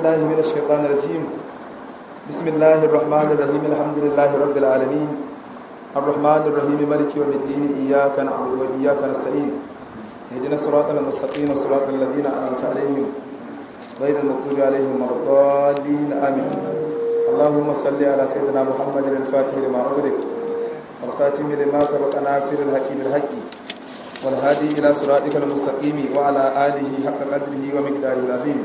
بالله من الشيطان الرجيم بسم الله الرحمن الرحيم الحمد لله رب العالمين الرحمن الرحيم مالك يوم الدين إياك نعبد وإياك نستعين اهدنا الصراط المستقيم صراط الذين أنعمت عليهم غير المغضوب عليهم ولا الضالين آمين اللهم صل على سيدنا محمد الفاتح لما أغلق والخاتم لما سبق ناصر الحق بالحق والهادي إلى صراطك المستقيم وعلى آله حق قدره ومقداره العظيم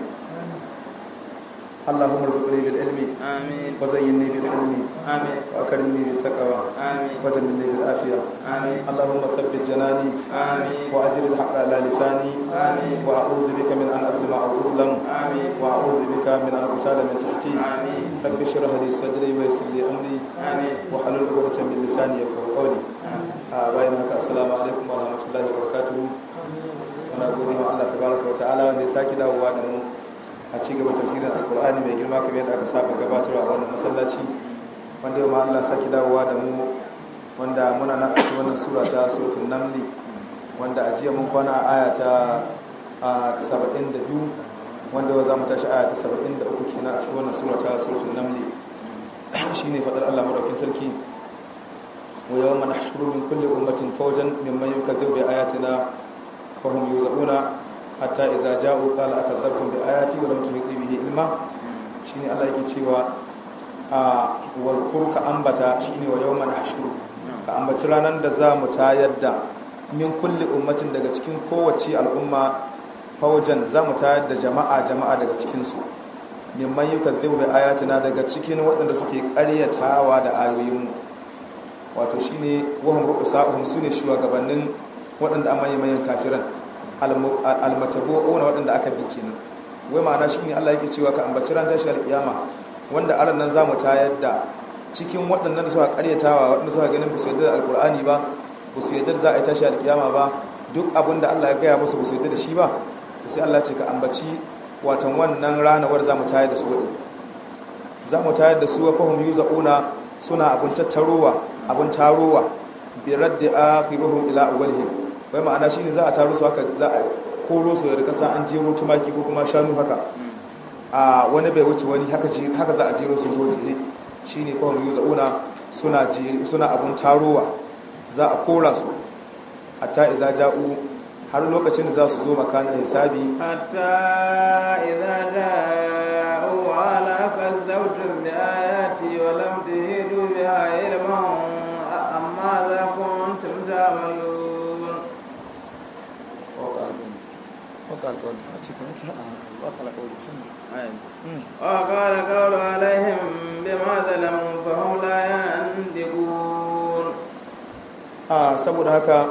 اللهم ارزقني بالعلم آمين وزينني بالحلم آمين وأكرمني بالتقوى آمين وجملني بالعافية آمين اللهم ثبت جناني آمين وأجر الحق على لساني آمين وأعوذ بك من أن أظلم أو أظلم آمين وأعوذ بك من أن أغتال من تحتي آمين رب اشرح لي صدري ويسر لي أمري آمين وحلل عقدة من لساني يفقهوا قولي a bayan haka assalamu alaikum wa rahmatullahi wa barakatuhu muna gode wa Allah tabaraka wa ta'ala wanda ya saki dawowa da mu a ci gaba tafsirin alqur'ani mai girma kamar yadda aka saba gabatarwa a wannan masallaci wanda yau ma Allah saki dawowa da mu wanda muna na a wannan sura ta suratul namli wanda a jiya mun kwana a aya ta a 72 wanda yau za mu tashi aya ta 73 kenan a cikin wannan sura ta suratul namli shine fadar Allah madaukakin sarki ويوم نحشر من كل أمة فوجا ممن يكذب بآياتنا فهم يوزعون حتى إذا جاءوا قال أكذبتم بآياتي ولم تحيطوا به علما شيني الله يكي cewa واذكر كأنبتا شيني ويوم نحشر كأنبت ranar da za mu tayar da min kulli ummatin daga cikin kowace al'umma faujan za mu tayar da jama'a jama'a daga cikinsu mimman yukazzibu bi ayatina daga cikin waɗanda suke ƙaryatawa da ayoyinmu wato shine wahum ru'usa'uhum sune shugabannin waɗanda an maye mayan kafiran almatabu'una waɗanda aka bi kenan wai ma'ana shine Allah yake cewa ka ambaci ran tashi alƙiyama wanda aran nan zamu tayar da cikin waɗannan da suka ƙaryatawa waɗanda suka ganin su yadda da alƙur'ani ba ba su yadda za a yi tashi alƙiyama ba duk abin da Allah ya gaya musu ba su yadda da shi ba sai Allah ce ka ambaci watan wannan ranawar zamu tayar da su waɗin zamu tayar da su wa fahum yuza'una suna abun tattarowa abin tarowa bi raddi akhiruhum ila awwalihim wai ma'ana shine za a taro su haka za a koro su da kasa an jero tumaki ko kuma shanu haka a wani bai wuce wani haka ji haka za a jero su goje ne shine ko mu zauna suna jeri suna abun tarowa za a kora su hatta idza ja'u har lokacin da za su zo makanin hisabi حتى إذا جاءوا على كذبتم بآياتي ولم تهدوا بها علما ماذا كنتم تعملون وقال قول عليهم بما ظلموا فهم لا ينطقون a saboda haka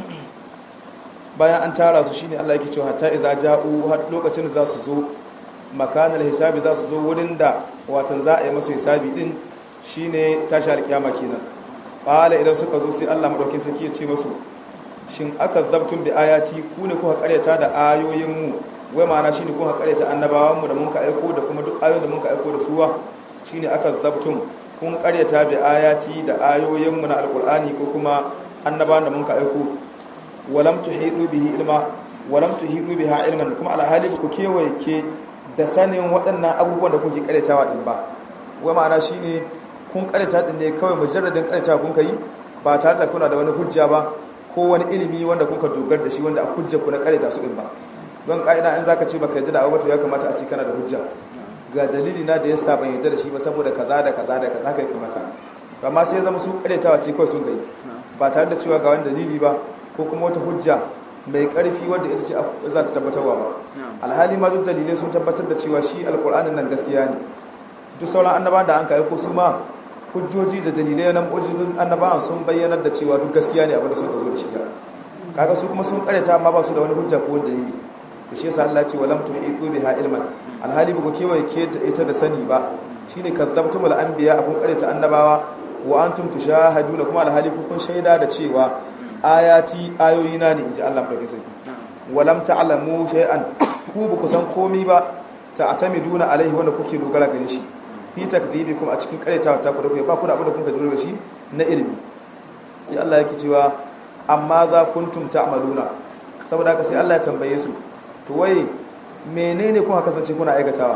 bayan an tara su shine Allah yake cewa hatta idza ja'u har lokacin da za su zo makanal hisabi za su zo wurin da watan za a yi masu hisabi din shine tashi alkiyama kenan qala idan suka zo sai Allah madaukakin sarki ya ce masu shin aka zabtun bi ayati ku ne kuka karyata da ayoyin mu wai ma'ana shine kuka karyata annabawan mu da mun ka aiko da kuma duk ayoyin da mun ka aiko da suwa shine aka zabtun kun karyata bi ayati da ayoyin mu na alqur'ani ko kuma annabawan da mun ka aiko walam tuhidu bihi ilma walam tuhidu biha ilman kuma alhali ku kewaye ke da sanin waɗannan abubuwan da kuke karyatawa din ba wai ma'ana shine kun karyata din ne kawai mujarradin karyatawa kun kai ba tare da kuna da wani hujja ba ko wani ilimi wanda kuka dogar da shi wanda a hujja ku na karyata su din ba don ka'ida in zaka ce baka yadda da abu to ya kamata a ce kana da hujja ga dalili na da yasa ban yadda da shi ba saboda kaza da kaza da kaza kai kamata amma sai ya zama su karyatawa ce kawai sun kai ba tare da cewa ga wani dalili ba ko kuma wata hujja mai karfi wadda ita ce za ta tabbatarwa ba alhali ma duk dalilai sun tabbatar da cewa shi alkur'anin nan gaskiya ne duk sauran annaba da an ka aiko su ma hujjoji da dalilai na mu'jizun annabawan sun bayyanar da cewa duk gaskiya ne abin da sun ka zo da shi kaga su kuma sun karyata amma ba su da wani hujja ko wani dalili da shi yasa Allah ce walam tuhiqu biha ilman alhali ba ku kewaye ke ita da sani ba shine kazzabtumul anbiya abun karyata annabawa wa antum tushahaduna kuma alhali ku kun shaida da cewa ayati ayoyina ne inji Allah madaukakin sarki walam ta'lamu shay'an ku ba ku san komai ba ta'tamiduna alaihi wanda kuke dogara gare shi fi takdhibikum a cikin karyatawa ta ku da ku ba ku da abin da kun ka dogara shi na ilimi sai Allah yake cewa amma za kuntum ta'maluna saboda haka sai Allah ya tambaye su to wai menene kuka kasance kuna aikatawa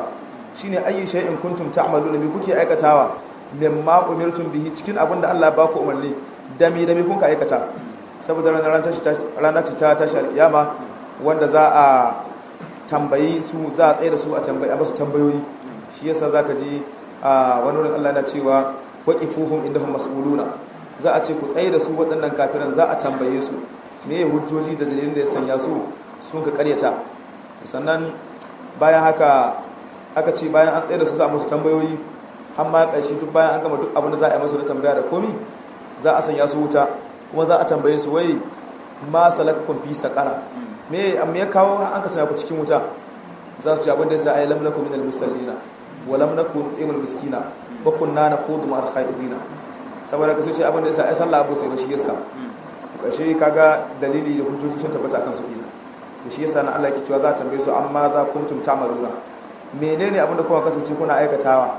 shine ayyi shay'in kuntum ta'maluna me kuke aikatawa mimma umirtum bihi cikin abin da Allah ya baku umarni da me da me kun ka aikata saboda ranar ranar ta tashi alkiyama wanda za a tambayi su za a tsaye da su a tambayi a masu tambayoyi shi yasa zaka ji a wani wurin Allah na cewa waqifuhum indahum mas'uluna za a ce ku tsaye da su waɗannan kafiran za a tambaye su me hujjoji da dalilin da ya sanya su sun ka karyata sannan bayan haka aka ce bayan an tsaye da su za a musu tambayoyi har ma ƙarshe duk bayan an gama duk abin da za a yi masu da tambaya da komi za a sanya su wuta kuma za a tambaye su wai ma salaka kun fi sakara me amma ya kawo an ka sanya ku cikin wuta za su ci abin da ya sa ai lam nakum minal musallina wa lam nakun imul miskina wa kunna nakhudu ma'al khaidina saboda ka ce abin da ya sa ai sallah abu sai ba shi yasa ƙarshe kaga dalili da hujjoji sun tabbata akan su kenan to shi yasa na Allah ke cewa za a tambaye su amma za kuntum ta'maluna menene abin da kuma kasance kuna aikatawa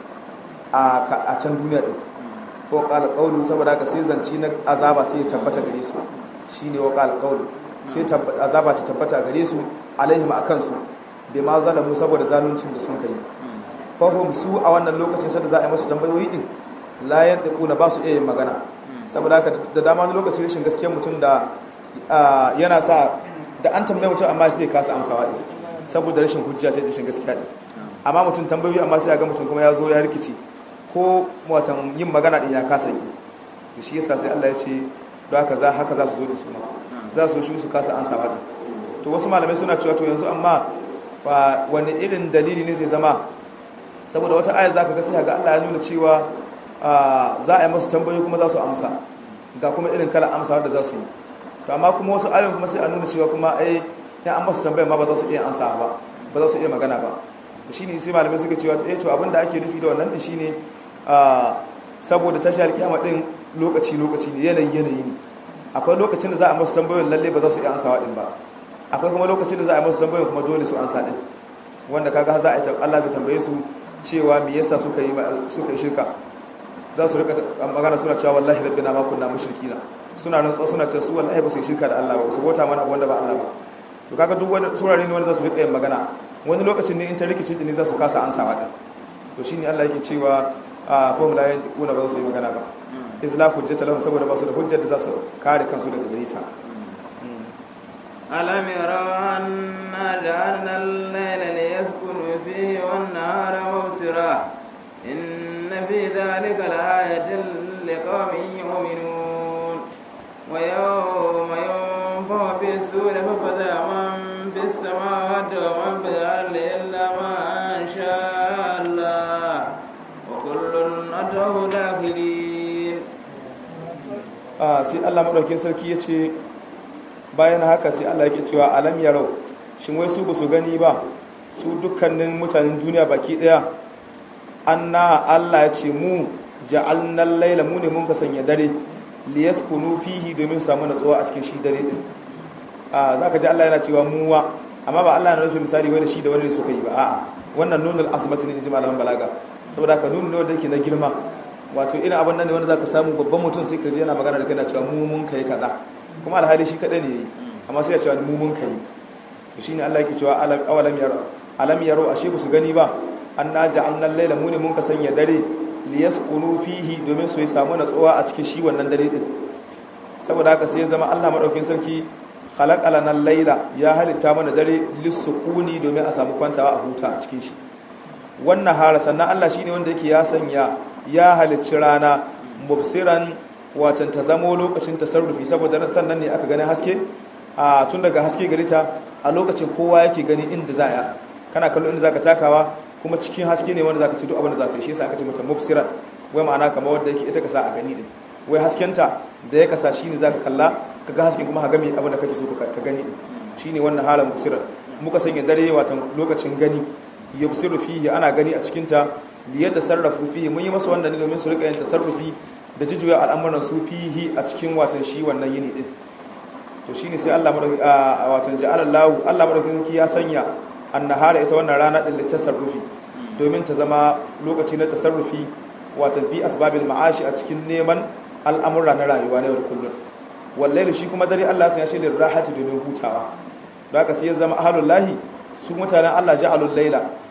a can duniya din ko qala qawlu saboda haka sai zanci na azaba sai ya tabbata gare su shine wa qala qawlu sai azaba ta tabbata gare su alaihim akan su bai ma zalamu saboda zaluncin da sun kai fahum su a wannan lokacin sai da za a yi musu tambayoyi din la yadquna ba su iya yin magana saboda haka da dama wani lokacin rashin gaskiyar mutum da yana sa da an tambaye mutum amma sai ya kasa amsawa din saboda rashin hujja ce da rashin gaskiya din amma mutum tambayoyi amma sai ya ga mutum kuma ya zo ya rikici ko watan yin magana din ya kasa yi to shi yasa sai Allah ya ce don haka za haka za su zo da su ma za su shi su kasa amsawa din to wasu malamai suna cewa to yanzu amma wani irin dalili ne zai zama saboda wata aya zaka ga sai ga Allah ya nuna cewa za a yi masu tambayoyi kuma za su amsa ga kuma irin kala amsa da za su yi to amma kuma wasu ayoyin kuma sai a nuna cewa kuma ai ya an masu tambaya ma ba za su iya ansa ba ba za su iya magana ba shi ne sai malamai suka cewa eh to abinda ake nufi da wannan din shine saboda tashi alkiyama din lokaci lokaci ne yanayi yanayi ne akwai lokacin da za a masu tambayoyin lalle ba za su iya ansawa din ba akwai kuma lokacin da za a masu tambayoyin kuma dole su ansa din wanda kaga za a yi Allah zai tambaye su cewa me yasa suka yi suka yi shirka za su rika magana suna cewa wallahi rabbina ma kunna mushrikina suna rantsuwa suna cewa su wallahi ba su shirka da Allah ba su bauta mana abu wanda ba Allah ba to kaga duk wani surare ne wanda za su rika yin magana wani lokacin ne in ta rikici ne za su kasa ansawa din to shine Allah yake cewa a fa la yaquna ba su yi magana ba izla hujjata lahum saboda ba su da hujjar da za su kare kansu daga gare ta ألم يروا أنا جعلنا الليل ليسكنوا فيه والنهار مبصرا إن في ذلك لآية لقوم يؤمنون ويوم ينفخ في السور ففزع من في السماوات ومن في الأرض إلا ما شاء الله وكل أتوه داخلين آه سي الله مدوكين سركي يتي bayan haka sai Allah yake cewa alam yarau shin wai su ba su gani ba su dukkanin mutanen duniya baki daya anna Allah ya ce mu ja'alnal laila mu ne mun ka sanya dare liyaskunu fihi domin samu natsuwa a cikin shi dare din a zaka ji Allah yana cewa muwa amma ba Allah yana nufin misali wani shi da wani ne suka yi ba a'a wannan nunul azmati ne in ji malaman balaga saboda ka nunu ne wanda yake na girma wato irin abin nan ne wanda zaka samu babban mutum sai ka ji yana magana da kai na cewa mu mun kai kaza kuma alhali shi kadai ne yayi amma sai ya cewa mu mun kai to shine Allah yake cewa awalam yaro alam yaro ashe ba su gani ba anna ja'alna al-laila mu ne mun ka sanya dare liyaskunu fihi domin su yi samu natsuwa a cikin shi wannan dare din saboda haka sai ya zama Allah madaukin sarki khalaqa lana al-laila ya halitta mana dare lisukuni domin a samu kwantawa a huta a cikin shi wannan hara sannan Allah shine wanda yake ya sanya ya halicci rana mubsiran watan ta zamo lokacin tasarrufi saboda sannan ne aka gani haske a tun daga haske gari ta a lokacin kowa yake gani inda za ya kana kallo inda zaka takawa kuma cikin haske ne wanda zaka ci duk abin da zaka yi shi yasa aka ce mata mubsiran wai ma'ana kamar wanda yake ita ka sa a gani din wai haskenta da ya kasa shine zaka kalla kaga hasken kuma ka ga me abin da kake so ka gani din shine wannan halan mubsiran muka sanya dare watan lokacin gani yubsiru fihi ana gani a cikin ta li yatasarrafu fihi mun yi masa wannan ne domin su rika yin tasarrufi da jijuya al'amuran su fihi a cikin watan shi wannan yini din to shine sai Allah madauki a watan ja'alallahu Allah madauki ya sanya annahara ita wannan rana din litasarrufi domin ta zama lokaci na tasarrufi watan fi asbabil ma'ashi a cikin neman al'amura na rayuwa na yau da kullum wallahi shi kuma dare Allah sai ya shi lirahati domin hutawa da haka sai ya zama ahlul lahi su mutanen Allah ja'alul laila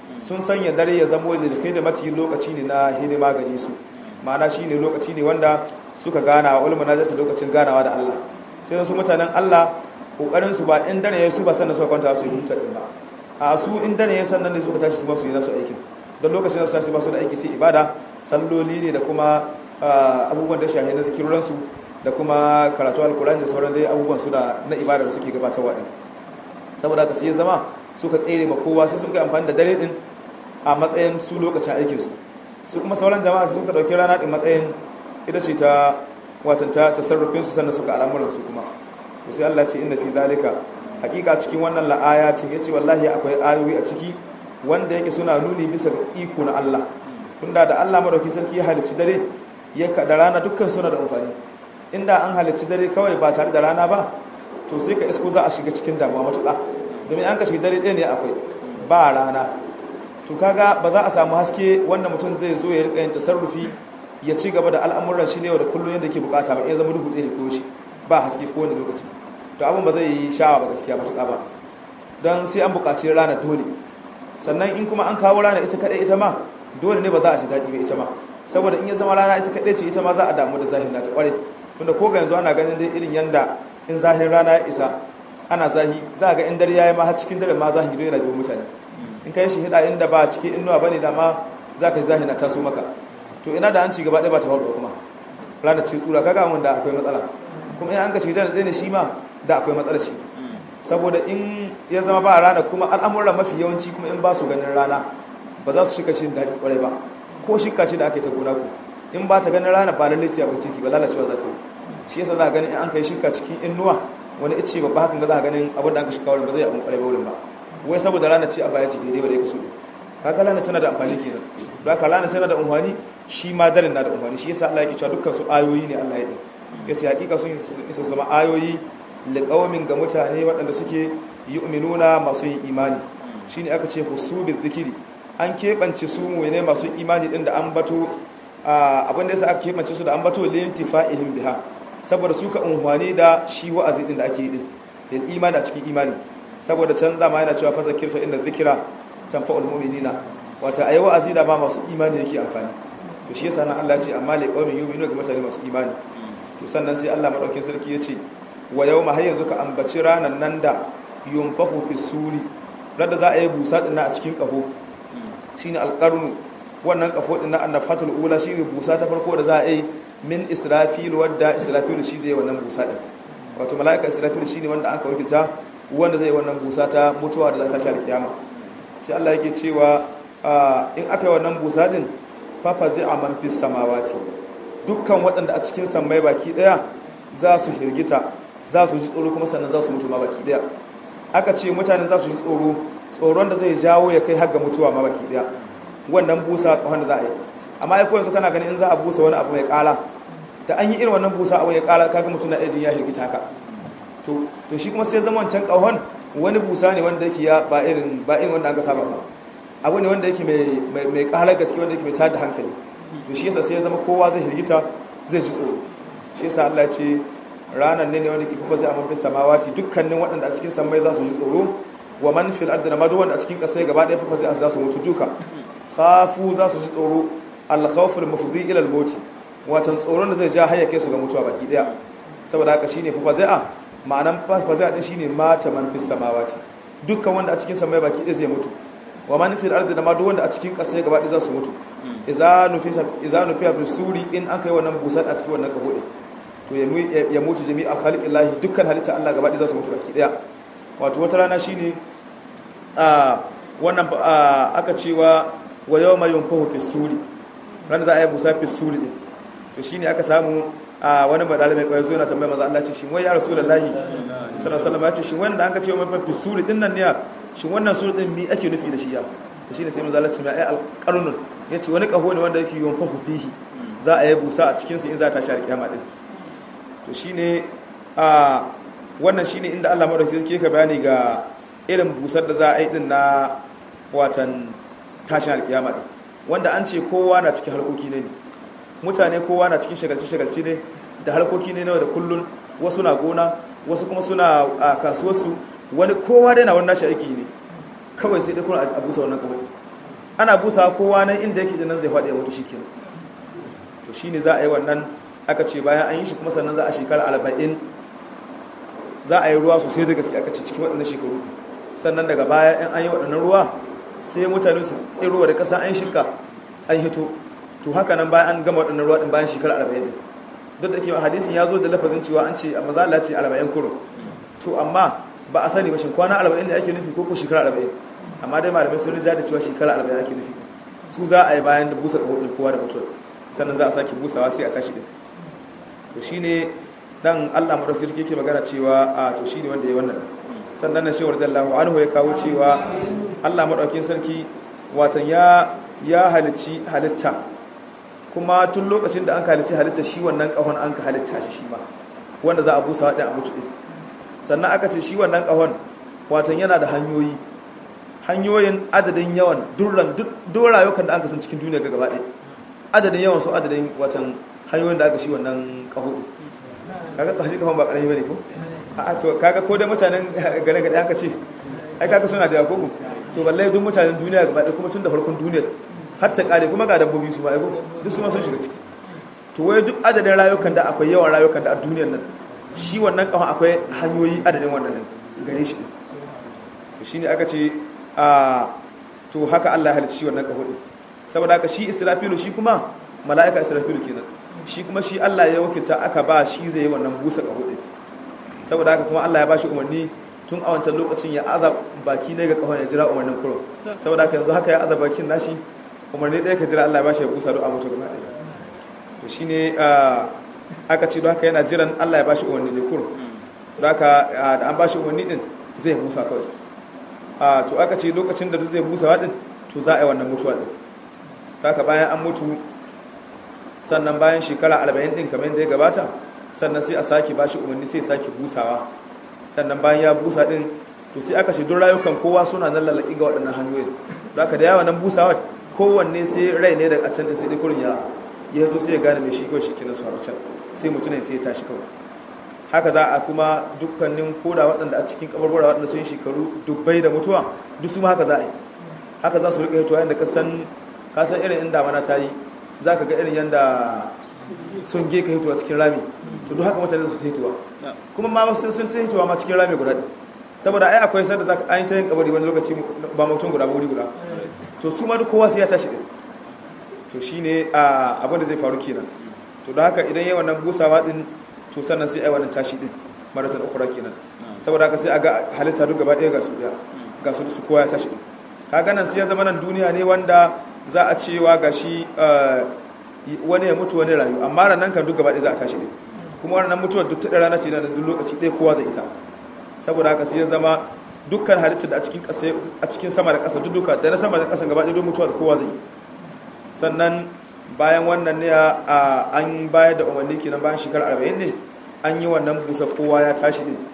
sun sanya dare ya zamo da kai da mati lokaci ne na hidima gare su ma'ana shine lokaci ne wanda suka gana wa ulama nazarta lokacin ganawa da Allah sai su mutanen Allah kokarin su ba in dare ya su ba sannan suka kwanta su yi hutar din ba a su in dare ya sannan ne suka tashi su ba su yi nasu aikin don lokacin da su tashi ba su da aiki sai ibada salloli ne da kuma abubuwan da shahi na zikirorinsu da kuma karatu alkurani da sauran dai abubuwan su da na ibada da suke gabatarwa din saboda haka sai zama suka tsere ma kowa sai sun kai amfani da dare din a matsayin su lokacin aikin su su kuma sauran jama'a suka dauki rana din matsayin ita ce ta watan ta tasarrufin su sannan suka al'amuran su kuma to sai Allah ce inna fi zalika hakika cikin wannan la'ayatin yace wallahi akwai ayoyi a ciki wanda yake suna nuni bisa ga iko na Allah tunda da Allah madauki sarki ya halicci dare ya da rana dukkan suna da amfani inda an halicci dare kawai ba tare da rana ba to sai ka isko za a shiga cikin damuwa matuƙa domin an ka shiga dare ɗaya ne akwai ba rana to kaga ba za a samu haske wanda mutum zai zo ya rika yin tasarrufi ya ci gaba da al'amuran shi ne da kullum yadda ke bukata ba iya zama duhu ɗaya ne ko shi ba haske ko wani lokaci to abin ba zai yi sha'awa ba gaskiya matuƙa ba don sai an buƙaci rana dole sannan in kuma an kawo rana ita kaɗai ita ma dole ne ba za a ji daɗi ba ita ma saboda in ya zama rana ita kaɗai ce ita ma za a damu da zahin nata ƙware tunda ko ga yanzu ana ganin dai irin yanda in zahin rana ya isa ana zahi za a ga in dare ya yi ma har cikin dare ma zahin gido yana biyo mutane in ka yi shi hida inda ba cikin inuwa ba ne da ma za ka yi zahin na taso maka to ina da an ci gaba ɗaya ba ta faruwa kuma rana ce tsura kaga mun da akwai matsala kuma in an ka shiga da ɗaya ne shi ma da akwai matsala shi saboda in ya zama ba rana kuma al'amuran mafi yawanci kuma in ba su ganin rana ba za su shika shi daɗi ƙwarai ba ko shika ce da ake ta gona ku in ba ta ganin rana ba lallai ce abin kirki ba lalacewa za ta yi shi yasa za a ganin in an kai shika cikin inuwa wani ice babba hakan ga za a ganin abin da aka shika wurin ba zai abin ƙwarai ba wurin ba wai saboda rana ce a baya ce daidai ba da ya kaso kaga rana tana da amfani kenan don haka rana tana da amfani shi ma daren na da amfani shi yasa Allah ya cewa dukkan su ayoyi ne Allah ya yi yace hakika sun isa zama ayoyi liqaumin ga mutane waɗanda suke yu'minuna masu yin imani shine aka ce husubil zikiri an keɓance su ne masu imani din da an bato abin da yasa aka keɓance su da an bato lintifa'ihim biha saboda su ka unhwani da shi wa'azi din da ake yi din da imani a cikin imani saboda can zama yana cewa fasa kirfa inda zikira tanfa'ul mu'minina wata ayi wa'azi da ba masu imani yake amfani to shi yasa nan Allah ya ce amma li qaumin yu'minu ga mutane masu imani to sannan sai Allah madaukakin sarki ya ce wa yawma har yanzu ka ambaci ranan nan da yunfahu fi suri rada za a yi busa din a cikin kaho shine alqarnu wannan kafo din na annafatul ula shine busa ta farko da za a yi min israfil wadda israfil shi zai wannan busa din wato mala'ika israfil shine wanda aka wakilta wanda zai wannan busa ta mutuwa da za ta shar kiyama sai Allah yake cewa in aka yi wannan busa din fafa zai a man fis samawati dukkan waɗanda a cikin sammai baki ɗaya za su hirgita za su ji tsoro kuma sannan za su mutu ma baki ɗaya aka ce mutanen za su ji tsoro tsoron da zai jawo ya kai har ga mutuwa ma baki ɗaya wannan busa tsohon da za a yi amma ai ko yanzu kana ganin in za a busa wani abu mai ƙala da an yi irin wannan busa abu ya ƙala kaga mutum na ejin ya hirgita haka to to shi kuma sai zama wancan ƙahon wani busa ne wanda yake ya ba irin ba irin wanda aka saba ba abu ne wanda yake mai mai ƙarar gaske wanda yake mai tada hankali to shi yasa sai ya zama kowa zai hirgita zai ji tsoro shi yasa Allah ya ce ranar ne ne wanda ke kuma zai amma fi samawati dukkanin waɗanda a cikin samai za su ji tsoro wa man fil ardi na madu wanda a cikin ƙasa gaba ɗaya fa zai za su mutu duka khafu za su ji tsoro al khawf al mufdi ila al maut watan tsoron da zai ja hayya kai su ga mutuwa baki ɗaya saboda haka shine fa zai a ma'anan fa zai din shine mata man fis samawati dukkan wanda a cikin samai baki ɗaya zai mutu wa man fil ardi na madu wanda a cikin ƙasa gaba ɗaya za su mutu idza nufisa idza nufiya bis suri in an kai wannan busar a cikin wannan kaho din to ya mutu jami'a khaliqin lahi dukkan halitta Allah gaba ɗaya za su mutu baki ɗaya wato wata rana shine a wannan aka cewa wa yawma yunfahu fi suri ran za a yi busa fi suri din to shine aka samu a wani badala mai kwayo yana tambaya maza Allah ce shin wai ya rasulullahi sallallahu alaihi wasallam ya ce shin wannan da aka ce wa fi suri din nan ne shin wannan suri din me ake nufi da shi ya to shine sai maza Allah ce mai ai alqarnun yace wani kaho ne wanda yake yunfahu fihi za a yi busa a cikin sa in za ta shari kiyama din to shine a wannan shine inda Allah madaukakin sarki ka bayani ga irin busar da za a yi din na watan tashin alkiyama din wanda an ce kowa na cikin harkoki ne mutane kowa na cikin shagalci shagalci ne da harkoki ne da kullun wasu na gona wasu kuma suna a kasuwarsu wani kowa dai na wannan nashi aiki ne kawai sai dai kuna a busa wannan kawai ana busa kowa nan inda yake da nan zai faɗi ya mutu shikenan to shine za a yi wannan aka ce bayan an yi shi kuma sannan za a shekara arba'in za a yi ruwa sosai da gaske aka ce cikin waɗannan shekaru sannan daga baya in an yi waɗannan ruwa sai mutane su tsirowa da ƙasa an shirka an hito to haka nan bayan an gama waɗannan ruwa ɗin bayan shekara arba'in duk da ke hadisin ya zo da lafazin cewa an ce maza Allah ce arba'in kuro to amma ba a sani ba shin kwana arba'in ne ake nufi ko ko shekara arba'in amma dai malamai sun rija da cewa shekara arba'in ake nufi su za a yi bayan da busa ƙaho kowa da mutuwa sannan za a sake busawa sai a tashi ɗin to shine dan Allah madaukakin sarki yake magana cewa a to shine wanda ya wannan sannan na shewar dallahu anhu ya kawo cewa Allah madaukakin sarki watan ya ya halici halitta kuma tun lokacin da an halici halitta shi wannan kahon an ka halitta shi shi ma wanda za a busa wadda a mutu din sannan aka ce shi wannan kahon watan yana da hanyoyi hanyoyin adadin yawan durran duk rayukan da an san cikin duniya ga gaba ɗaya adadin yawan su adadin watan hanyoyin da aka shi wannan kaho kaga kashi kafan ba karami bane ko a to kaga ko da mutanen gare gare aka ce ai kaga suna da yakoku to wallahi duk mutanen duniya gaba da kuma tun da farkon duniyar har ta kare kuma ga dabbobi su ma ai duk su ma sun shiga ciki to wai duk adadin rayukan da akwai yawan rayukan da a duniyar nan shi wannan kafan akwai hanyoyi adadin wannan gare shi to shine aka ce a to haka Allah ya halicci shi wannan kafo din saboda haka shi Israfilu shi kuma mala'ika Israfilu kenan shi kuma shi Allah ya wakilta aka ba shi zai yi wannan busa ƙaho ɗin saboda haka kuma Allah ya ba shi umarni tun a wancan lokacin ya aza baki ne ga ƙahon ya jira umarnin kuro saboda haka yanzu haka ya aza bakin nashi umarni ɗaya ka jira Allah ya ba shi ya busa don a mutu gaba ɗaya to shi ne aka ce don haka yana jiran Allah ya ba shi umarni ne kuro don haka da an ba shi umarni ɗin zai busa kawai to aka ce lokacin da zai busa ɗin to za a yi wannan mutuwa ɗin don haka bayan an mutu sannan bayan shekara arba'in din kamar da ya gabata sannan sai a sake ba shi umarni sai sake busawa sannan bayan ya busa din to sai aka shi duk rayukan kowa suna nan lalaki ga waɗannan hanyoyin da aka da yawa nan busawa kowanne sai rai ne daga can din sai dai kurin ya ya to sai ya gane mai shi kawai shi kenan su haru can sai mutumin sai ya tashi kawai haka za a kuma dukkanin koda waɗanda a cikin kabarbura waɗanda sun shekaru dubbai da mutuwa duk su ma haka za a yi haka za su riƙa hitowa yadda ka san irin inda mana ta yi za ka ga irin yadda sun ge ka hituwa cikin rami to duk haka mutane su ta hituwa kuma ma wasu sun ta hituwa ma cikin rami guda saboda ai akwai sanda za ka an ta yin kabari wani lokaci ba mutum guda ba wuri guda to su ma duk kowa sai ya tashi din to shine abin da zai faru kenan to da haka idan yayi wannan busawa din to sannan sai ai wannan tashi din maratan ukhra kenan saboda haka sai a ga halitta duk gaba ɗaya ga su ga su su kowa ya tashi din kaga nan sai ya zama nan duniya ne wanda za a cewa ga shi wani ya mutu wani rayu amma ranar kan duk gabaɗe za a tashi ne kuma wannan mutuwar duk taɗa rana ce na duk lokaci ɗaya kowa zai ita saboda haka sai ya zama dukkan halittar da a cikin sama da ƙasa duka da na sama da ƙasa gabaɗe don mutuwa da kowa zai sannan bayan wannan ne an bayar da umarni kenan bayan shekarar arba'in ne an yi wannan busa kowa ya tashi ne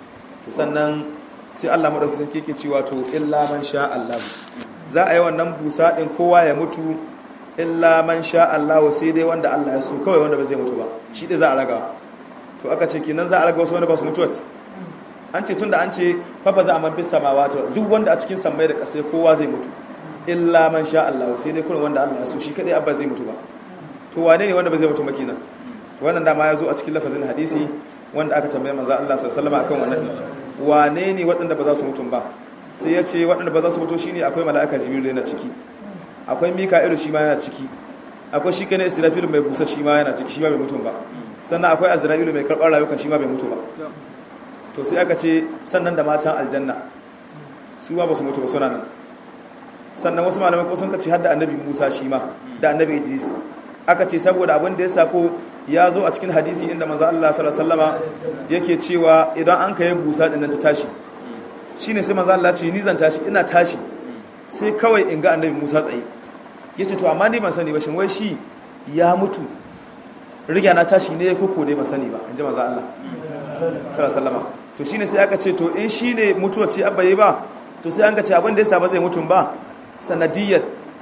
sannan sai allah maɗauki sarki ke cewa to illa man sha allah za a yi wannan busa ɗin kowa ya mutu illa man sha Allah sai dai wanda Allah ya so kawai wanda ba zai mutu ba shi dai za a raga to aka ce kinan za a raga wasu wanda ba su mutuwa an ce tunda an ce fafa za a man fis samawa to duk wanda a cikin sammai da ƙasa kowa zai mutu illa man sha Allah sai dai kullum wanda Allah ya so shi kadai abba zai mutu ba to wane ne wanda ba zai mutu ba kenan to wannan dama ya zo a cikin lafazin hadisi wanda aka tambaye manzo Allah sallallahu alaihi wasallam akan wannan wane ne waɗanda ba za su mutu ba sai ya ce waɗanda ba za su mutu shine akwai mala'ika jibril yana ciki akwai mika'ilu shi ma yana ciki akwai shi kana israfilu mai busa shi ma yana ciki shi ma bai mutu ba sannan akwai azra'ilu mai karɓar rayukan shi ma bai mutu ba to sai aka ce sannan da matan aljanna su ma ba su mutu ba suna nan sannan wasu malamai ko sun kace har da annabi musa shi ma da annabi idris aka ce saboda abin da ya sako ya zo a cikin hadisi inda manzo Allah sallallahu alaihi wasallama yake cewa idan an kai busa din nan ta tashi shine sai manzo Allah ce ni zan tashi ina tashi sai kawai in ga annabi Musa tsaye yace to amma ni ban sani ba shin wai shi ya mutu riga na tashi ne ko ko dai ban sani ba in ji manzo Allah sallallahu alaihi wasallama to shine sai aka ce to in shine mutuwa ce abba yi ba to sai an ga ce abin da yasa ba zai mutum ba sanadiyyar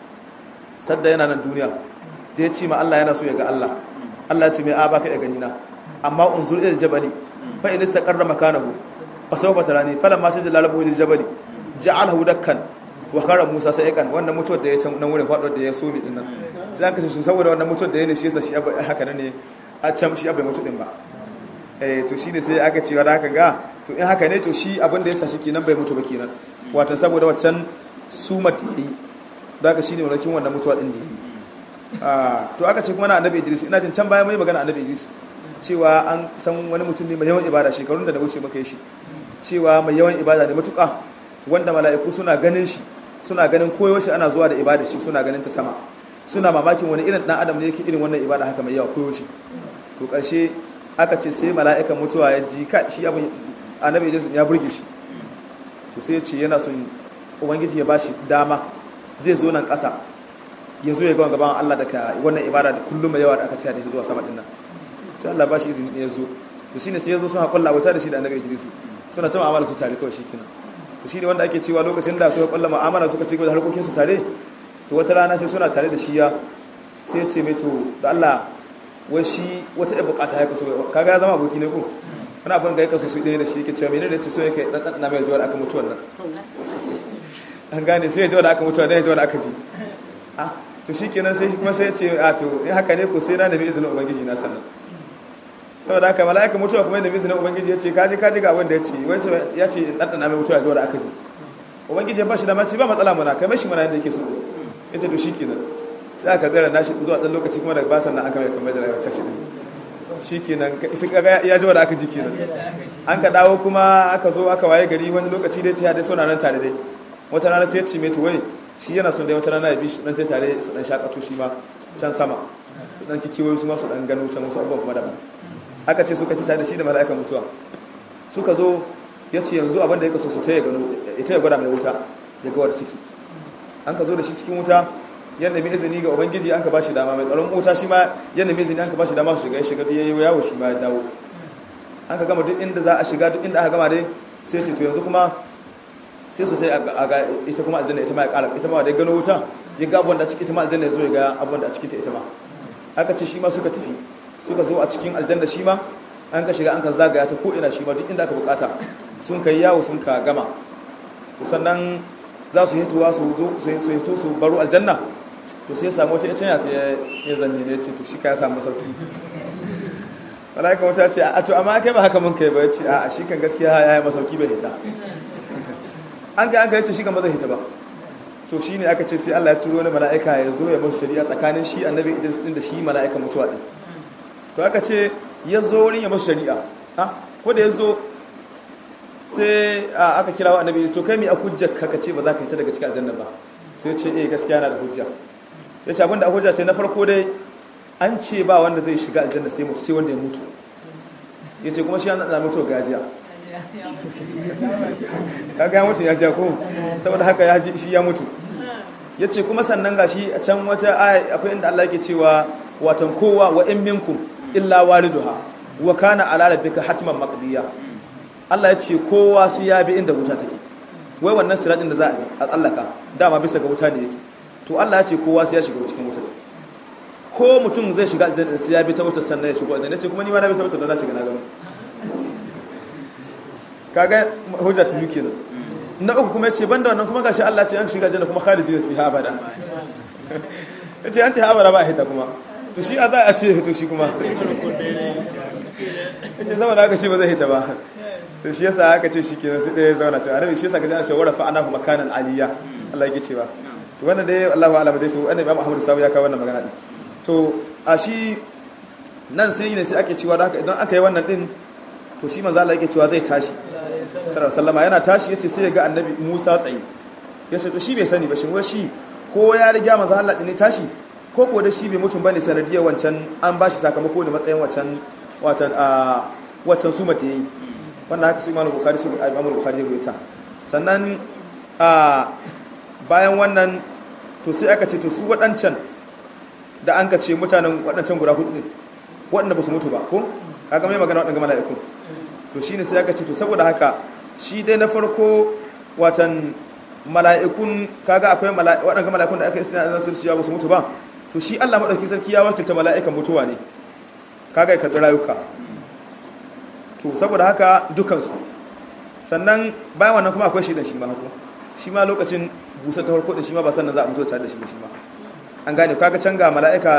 sadda yana nan duniya da ya ce ma Allah yana so ya ga Allah Allah ya ce mai a baka ya gani na amma unzur ila jabali fa in istaqarra makanahu fa sawfa tarani falamma tajalla lahu lil jabali ja'alahu dakkan wa khara Musa sai kan wannan mutuwar da ya can nan wurin faɗuwar da ya so mi din nan sai aka ce su saboda wannan mutuwar da ya ne shi yasa shi haka ne a can shi abai mutu din ba eh to shine sai aka ce wa haka ga to in haka ne to shi abin da yasa shi kenan bai mutu ba kenan watan saboda waccan sumar da yayi da haka shine walakin wannan mutuwa din da yayi to aka ce kuma na annabi Idris ina jin can bayan mai magana annabi Idris cewa an san wani mutum ne mai yawan ibada shekarun da na wuce maka yi shi cewa mai yawan ibada ne matuƙa wanda mala'iku suna ganin shi suna ganin koyo shi ana zuwa da ibada shi suna ganin ta sama suna mamakin wani irin dan adam ne yake irin wannan ibada haka mai yawa koyo shi to ƙarshe aka ce sai mala'ikan mutuwa ya ji ka shi abin annabi Idris ya burge shi to sai ya ce yana son ubangiji ya bashi dama zai zo nan ƙasa ya zo ya ga gaban Allah daga wannan ibada da kullum mai yawa da aka tayar da shi zuwa sama din nan sai Allah ba shi izini ne ya zo to shine sai ya zo suna kulla wuta da shi da annabi Idris suna ta mu'amala su tare kawai shikenan to shine wanda ake cewa lokacin da suka kulla mu'amala suka ci gaba da harkokin su tare to wata rana sai suna tare da shi ya sai ya ce mai to da Allah wai shi wata ɗaya bukata ya kaso kaga ya zama aboki ne ko wani abin ga ya kaso su ɗaya da shi yake cewa menene da ce so yake dan dan mai zuwa da aka mutu wannan an gane sai ya ji da aka mutu da ya ji da aka ji ah to shikenan sai kuma sai ya ce a to in haka ne ko sai na nemi izinin ubangiji na sannan saboda haka mala'ika mutuwa kuma yadda bizinin ubangiji ya ce kaji kaji ga wanda ya ce wai ya ce ɗanɗana mai mutuwa zuwa da aka ji ubangiji ya ba shi da mace ba matsala muna kai mashi mana yadda yake so ya ce to shi kenan sai aka tsara nashi zuwa ɗan lokaci kuma daga basan nan aka mai kamar da rayuwar tashi ɗin shi kenan sai kaga ya ji da aka ji kenan an ka dawo kuma aka zo aka waye gari wani lokaci dai ta dai suna nan tare dai wata rana sai ya ce mai to wai shi yana son dai wata rana ya bi su dan tare su dan shakato shi ma can sama su dan kikiyoyi su ma su dan gano can wasu abubuwan kuma daban aka ce suka ci da shi da mala'ikan mutuwa suka zo ya ce yanzu abin da ya kaso su ta ya gano ita ya gwada mai wuta ya ga wadda ciki an ka zo da shi cikin wuta yadda mai izini ga ubangiji an ka ba shi dama mai tsaron wuta shi ma yadda mai izini an ka ba shi dama su shiga ya shiga ya yi yawo shi ma ya dawo an ka gama duk inda za a shiga duk inda aka gama dai sai ce to yanzu kuma sai su ta yi a ga ita kuma aljanna ita ma ya kara ita ma da ya gano wuta ya ga abin da ciki ita ma aljanna ya zo ya ga abin da a cikin ta ita ma aka ce shi ma suka tafi suka zo a cikin aljanna shi ma an ka shiga an ka zagaya ta ko'ina shi ma duk inda aka bukata sun kai yawo sun ka gama to sannan za su hituwa su zo su hito su baro aljanna to sai samu wata ita sai ya zanne ne ce to shi ka ya samu sauki malaika wata ce a to amma kai ba haka mun kai ba ya ce a shi kan gaskiya ya yi masauki bai hita an kai an kai ce shi kan ba zai hita ba to shi ne aka ce sai Allah ya turo wani mala'ika ya zo ya bar shari'a tsakanin shi annabi Idris din da shi mala'ika mutuwa din to aka ce ya zo wurin ya masu shari'a ha ko da ya zo sai aka kira wa annabi to kai mai a hujjar ka ce ba za ka yi ta daga cikin aljanna ba sai ya ce eh gaskiya na da hujja ya ce abinda a hujja ce na farko dai an ce ba wanda zai shiga aljanna sai mutu sai wanda ya mutu ya ce kuma shi an na mutu gajiya kaga ya mutu ya ji ko saboda haka ya ji shi ya mutu ya ce kuma sannan gashi a can wata aya akwai inda Allah yake cewa watan kowa wa in minkum illa waliduha wa kana ala rabbika hatman maqdiya Allah ya ce kowa sai ya bi inda wuta take wai wannan siratin da za a bi a tsallaka dama bisa ga wuta ne yake to Allah ya ce kowa sai ya shiga cikin wuta ko mutum zai shiga aljanna sai ya bi ta wuta sannan ya shigo aljanna ce kuma ni ma na bi ta wuta don na shiga na gano kaga hujja ta yuke nan na uku kuma yace banda wannan kuma gashi Allah ce an shiga aljanna kuma khalidina fiha abada yace an ce abada ba a hita kuma to shi a za a ce to shi kuma yace zama da aka shi ba zai hita ba to shi yasa aka ce shi kenan sai ɗaya zauna cewa annabi shi yasa ka ji ana cewa rafa anahu makanan aliyya Allah yake cewa to wannan dai Allahu a'lam dai to annabi Muhammad sawu ya kawo wannan magana din to a shi nan sai ne sai ake cewa da haka idan aka yi wannan din to shi manzo Allah yake cewa zai tashi sallallahu alaihi yana tashi yace sai ya ga annabi Musa tsaye yace to shi bai sani ba shin wai shi ko ya riga manzo Allah din ne tashi ko ko da shi bai mutum bane sanadiyar wancan an bashi sakamako ne matsayin wancan watan a wancan su mata yayi wannan haka su Imam Bukhari su Imam Bukhari ya rubuta sannan a bayan wannan to sai aka ce to su waɗancan da an ka ce mutanen waɗancan guda hudu ne waɗanda ba su mutu ba ko kaga mai magana waɗanda mala'iku to shine sai aka ce to saboda haka shi dai na farko watan mala'ikun kaga akwai waɗanda mala'ikun da aka istina da sirri ya ba su mutu ba to shi Allah madauki sarki ya wakilta mala'ikan mutuwa ne kaga ya karɓi rayuka to saboda haka dukansu sannan bayan wannan kuma akwai shaidan shi ma hako shi ma lokacin busa ta farko din shi ma ba sannan za a mutu tare da shi ba shi ma an gane kaga can ga mala'ika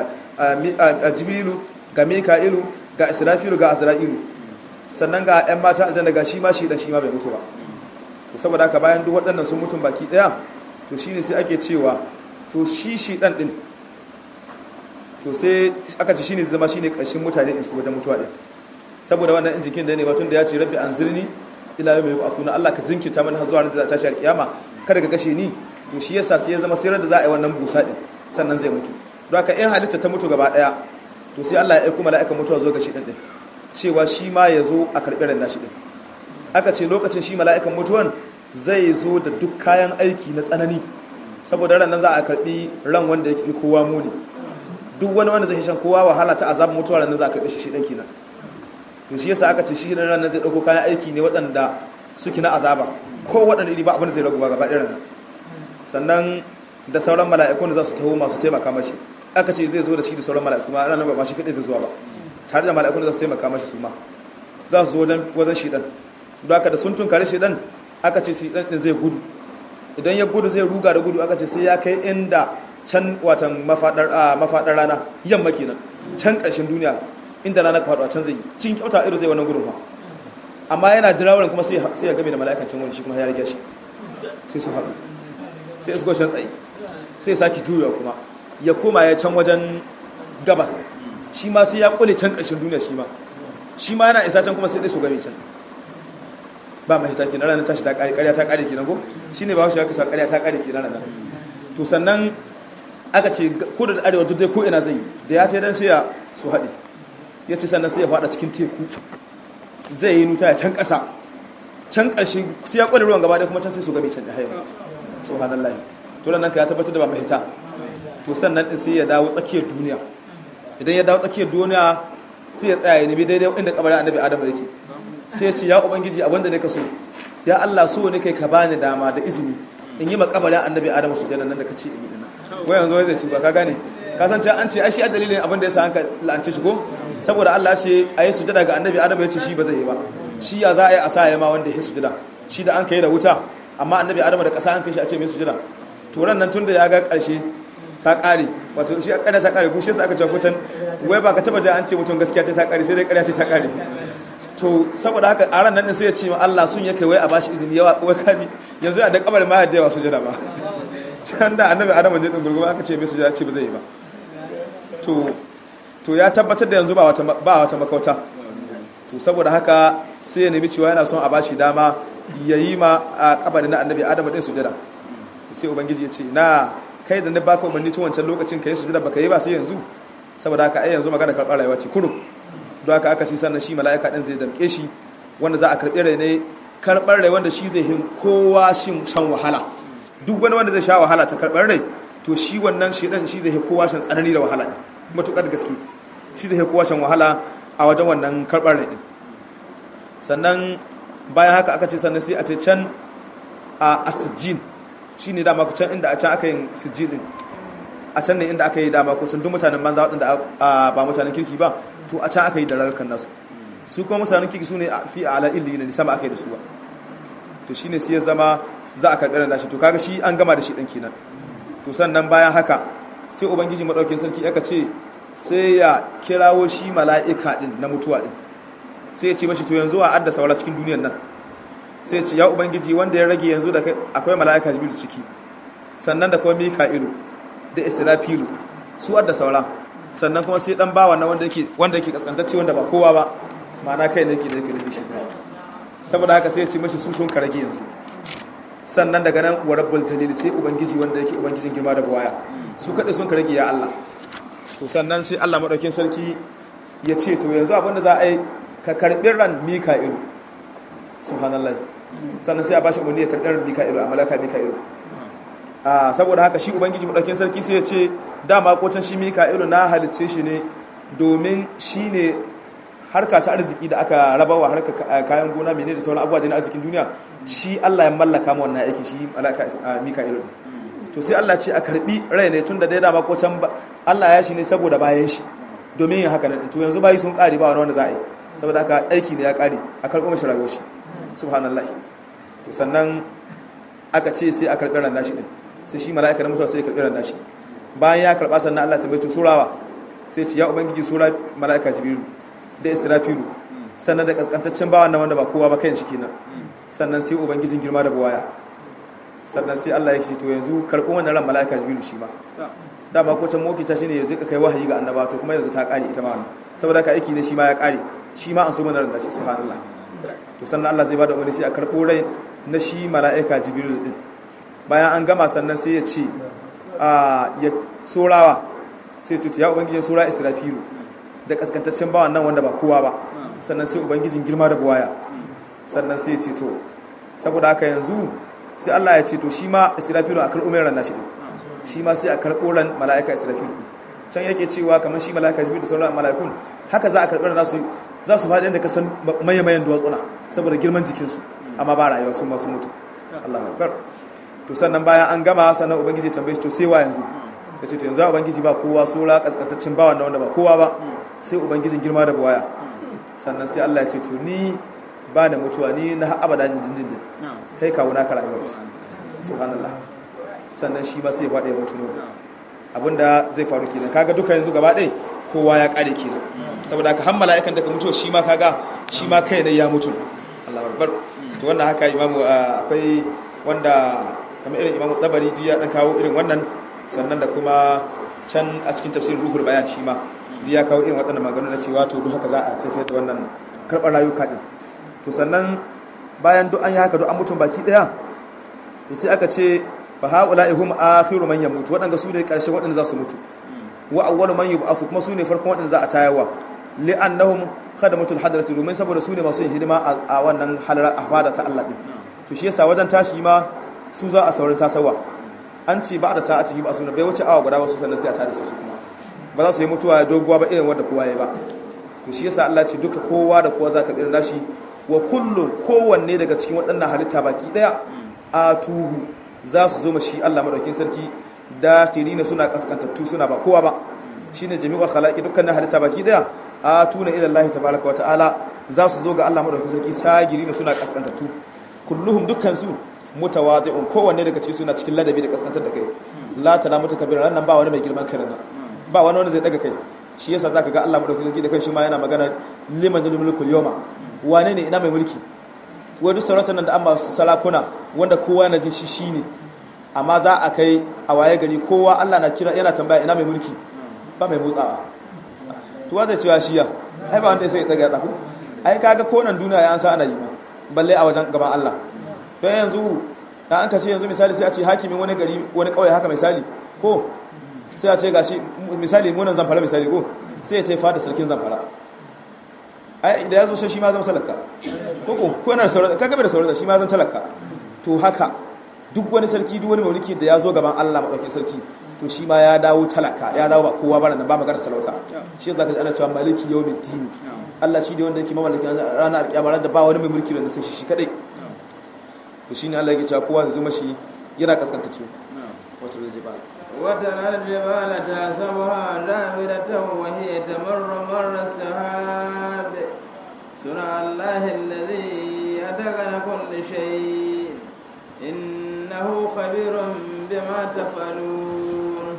a jibrilu ga mika'ilu ga israfilu ga azra'ilu sannan ga 'yan mata aljanna ga shi ma shi dan shi ma bai mutu ba to saboda haka bayan duk waɗannan sun mutum baki ɗaya to shine sai ake cewa to shi shi dan din to sai aka ce shine zama shine ƙarshen mutane din su wajen mutuwa din saboda wannan in jikin da ne batun da ya ce rabbi anzirni ila yawmi yub'athuna Allah ka jinkirta mana har zuwa ran da za ta tashi alkiyama kada ka kashe ni to shi yasa sai ya zama sai da za a yi wannan busa din sannan zai mutu don haka in halitta ta mutu gaba daya to sai Allah ya aika mala'ikan mutuwa zo ga shi din din cewa shi ma ya zo a karɓi ran nashi din aka ce lokacin shi mala'ikan mutuwan zai zo da duk kayan aiki na tsanani saboda ran nan za a karɓi ran wanda yake fi kowa muni duk wani wanda zai shan kowa wahala ta azabin mutuwa ran nan za a karɓi shi shi dan kenan to shi yasa aka ce shi ran nan zai dauko kayan aiki ne waɗanda suke na azaba ko waɗanda iri ba abin da zai raguwa gaba ɗaya nan sannan da sauran mala'ikun da za su taho masu taimaka mashi aka ce zai zo da shi da sauran mala'iku ma ranar ba ma shi kaɗai zai zuwa ba tare da mala'ikun da za su taimaka mashi su ma za su zo wajen wajen shi ɗan don haka da sun tunkari shi ɗan aka ce shi ɗan ɗin zai gudu idan ya gudu zai ruga da gudu aka ce sai ya kai inda can watan mafaɗar rana yamma kenan can ƙarshen duniya inda rana ka faɗo a can zai yi cin kyauta irin zai wannan gudun fa amma yana jira wurin kuma sai ya game da mala'ikancin wani shi kuma ya rige shi sai su haɗu sai su goshen tsaye sai sake juyawa kuma ya koma ya can wajen gabas shi ma sai ya kule can ƙarshen duniya shi ma shi ma yana isa can kuma sai dai su game can ba mai hita kenan ranar tashi ta ƙare ƙarya ta ƙare kenan ko shi ne ba wasu ya kasa ƙarya ta ƙare kenan ranar to sannan aka ce kudu da arewa duk dai ko ina zai yi da ya ce dan sai ya su haɗe ya ce sannan sai ya faɗa cikin teku zai yi nuta ya can ƙasa can ƙarshe sai ya ƙware ruwan gaba ɗaya kuma can sai su game can da haihuwa subhanallah to nan ka ya tabbatar da ba mai hita to sannan din sai ya dawo tsakiyar duniya idan ya dawo tsakiyar duniya sai ya tsaya ya nemi daidai inda kabarin annabi adamu yake sai ya ce ya ubangiji abinda ne ka so ya Allah so ne kai ka bani dama da izini in yi makabarin annabi adamu su nan da ka ce in yi dana wai yanzu wai zai tuba ka gane ka san cewa an ce ai shi a dalilin abin da ya sa hanka la'ance shi ko saboda Allah ce a yi sujada ga annabi adamu ya ce shi ba zai yi ba shi ya za a yi a sa ya ma wanda ya sujada shi da an kai da wuta amma annabi adamu da ƙasa an kai shi a ce mai sujada to ran nan tunda ya ga ƙarshe ta ƙare wato shi a ƙarya ta ƙare ko shi yasa aka ce ko can wai ba ka taba ji an ce mutum gaskiya ce ta ƙare sai dai ƙarya ce ta ƙare to saboda haka a ran nan din sai ya ce ma Allah sun yake wai a bashi izini yawa wai kaji yanzu a da kabar ma da yawa sujada ba can da annabi adamu ne din gurgurma aka ce mai sujada ce ba zai yi ba to to ya tabbatar da yanzu ba wata ba wata makauta to saboda haka sai ya nemi cewa yana son a bashi dama ya yi ma a kabarin na annabi adamu din sujada sai ubangiji ya ce na kai da na baka umarni tun wancan lokacin ka yi sujada baka yi ba sai yanzu saboda haka ai yanzu magana karɓar rayuwa ce kurum don haka aka shi sannan shi mala'ika din zai damke shi wanda za a karɓi rai ne karɓar rai wanda shi zai hin kowa shin shan wahala duk wani wanda zai sha wahala ta karɓar rai to shi wannan shi dan shi zai hin kowa shan tsanani da wahala matuƙar gaske shi zai hin kowa shan wahala a wajen wannan karɓar rai din sannan bayan haka aka ce sannan sai a ta can a asijin shi ne dama can inda a can aka yin sijilin a can ne inda aka yi dama kusan duk mutanen banza waɗanda ba mutanen kirki ba to a can aka yi da rarrakan nasu su kuma mutanen kirki su ne fi a ala'il ne sama aka yi da su ba to shi ne sai ya zama za a karɓi da shi to kaga shi an gama da shi ɗan kenan to sannan bayan haka sai ubangiji maɗaukin sarki aka ce sai ya kirawo shi mala'ika ɗin na mutuwa ɗin sai ya ce mashi to yanzu a adda saura cikin duniyar nan sai ya ce ya ubangiji wanda ya rage yanzu da akwai mala'ika jibiru ciki sannan da kuma mika'ilu da israfilu su adda saura sannan kuma sai dan bawa na wanda yake wanda yake kaskantacce wanda ba kowa ba ma'ana kai ne yake da yake da shi saboda haka sai ya ce mashi su sun karage yanzu sannan daga nan wa rabbul jalil sai ubangiji wanda yake ubangijin girma da buwaya su kaɗai sun karage ya Allah to sannan sai Allah madaukin sarki ya ce to yanzu abinda za a yi ka karɓi ran mika'ilu subhanallah sannan sai a bashi umarni ya karɓi ran mika'ilu a malaka mika'ilu a saboda haka shi ubangiji madaukin sarki sai ya ce dama kocin shi mika'ilu na halicce shi ne domin shi ne harka ta arziki da aka rabawa harka kayan gona mene da sauran abubuwa na arzikin duniya shi Allah ya mallaka ma wannan aikin shi malaka mika'ilu to sai Allah ce a karbi rai ne tunda dai dama kocin Allah ya shi ne saboda bayan shi domin yin haka nan to yanzu bayi sun kare ba wani wanda za a yi saboda haka aiki ne ya kare a karɓo mashi rayuwar shi subhanallah to sannan aka ce sai a karɓi ran nashi din sai shi mala'ika na mutuwa sai ya karɓi ran nashi bayan ya karɓa sannan Allah ta bai to surawa sai ce ya ubangiji sura mala'ika jibrilu da israfilu sannan da kaskantaccen bawan nan wanda ba kowa ba kan shi kenan sannan sai ubangijin girma da buwaya sannan sai Allah ya ce to yanzu karɓo wannan ran mala'ika jibrilu shi ma dama ko can mokita shine yanzu ka kai wahayi ga annaba to kuma yanzu ta kare ita ma wannan saboda ka aiki ne shi ma ya kare shi ma an so mana ran da shi subhanallah to sannan Allah zai bada umarni sai a karɓo rai na shi mala'ika jibrilu din bayan an gama sannan sai ya ce a ya sorawa sai ce ya ubangijin sura israfilu da kaskantaccen bawan nan wanda ba kowa ba sannan sai ubangijin girma da buwaya sannan sai ya ce to saboda haka yanzu sai Allah ya ce to shi ma israfilu a karɓo mai ran nashi din shi ma sai a karɓo ran mala'ika israfilu can yake cewa kamar shi mala'ika jibril da sauran mala'ikun haka za a karɓi ran su za su faɗi inda ka san maye-mayen duwatsuna saboda girman jikinsu amma ba rayuwa su masu mutu Allah akbar to sannan bayan an gama sannan ubangiji tambaye shi to sai wa yanzu ya ce to yanzu ubangiji ba kowa sura kaskantaccen bawan na wanda ba kowa ba sai ubangijin girma da buwaya sannan sai Allah ya ce to ni ba da mutuwa ni na abada jinjin kai kawo naka rayuwa subhanallah sannan shi ma sai ya faɗa ya mutu ne abinda zai faru kenan kaga duka yanzu gaba ɗaya kowa ya ƙare kenan saboda ka hammala yakan daga mutuwa shi ma kaga shi ma kai ne ya mutu Allah akbar to wannan haka imamu akwai wanda kamar irin imamu tabari duk ya dan kawo irin wannan sannan da kuma can a cikin tafsirin ruhul bayan shi ma duk ya kawo irin waɗannan maganganu na cewa to duk haka za a tafiyar da wannan karɓar rayuka din to sannan bayan duk an yi haka duk an mutum baki ɗaya to sai aka ce fa haula'i hum akhiru man yamutu waɗanda su ne ƙarshen waɗanda za su mutu wa awwalu man yub'athu kuma su ne farkon waɗanda za a tayarwa li'annahum khadamatul hadratu domin saboda su ne masu yin hidima a wannan halara a fada ta Allah din to shi yasa wajen tashi ma su za a saurin tasawa an ce ba da sa'ati ba su bai wuce awa guda wasu sannan sai a tada su su kuma ba za su yi mutuwa doguwa ba irin wanda kowa ya ba to shi yasa Allah ce duka kowa da kowa za ka tsira nashi wa kullun kowanne daga cikin waɗannan halitta baki daya a tuhu za su zo mashi Allah madaukin sarki dakhirina suna kaskantattu suna ba kowa ba shine jami'ul khalaqi dukkanin halitta baki daya a tuna ila Allah tabaaraka wa ta'ala za su zo ga Allah madaukakin sarki sagirina suna kaskantattu kulluhum dukkan su mutawadi'un kowanne daga cikin suna cikin ladabi da kaskantar da kai la tala mutakabbiran nan ba wani mai girman kai nan ba wani wanda zai daga kai shi yasa zaka ga Allah madaukakin sarki da kanshi ma yana magana liman jalil mulkul yawma wane ne ina mai mulki wai duk sarautar nan da an masu sarakuna wanda kowa yana jin shi shine amma za a kai a waye gari kowa Allah na kira yana tambaya ina mai mulki ba mai motsawa tuwa zai cewa shiya ai ba wanda sai ya tsaga ya tsaku ai kaga konan duniya ya an sa ana yi ma balle a wajen gaban Allah don yanzu da an ka ce yanzu misali sai a ce hakimin wani gari wani kauye haka misali ko sai a ce gashi misali munan zamfara misali ko sai ya taifa da sarkin zamfara ai da ya zo shi ma zama talaka ko ko ko yana da sauran kaga bai da sauran shi ma zama talaka to haka duk wani sarki duk wani mulki da ya zo gaban Allah madaukakin sarki to shi ma ya dawo talaka ya dawo ba kowa bara nan ba magana salauta shi yasa kaji ana cewa maliki yawmiddin Allah shi ne wanda yake mamallaki ranar alkiyama da ba wani mai mulki da sai shi kadai to shine Allah yake cewa kowa zai zo mashi yana kaskanta ki wata jibal وترى الجبال تحسبها جامدة وهي تمر مر السحاب صنع الله الذي أتقن كل شيء إنه خبير بما تفعلون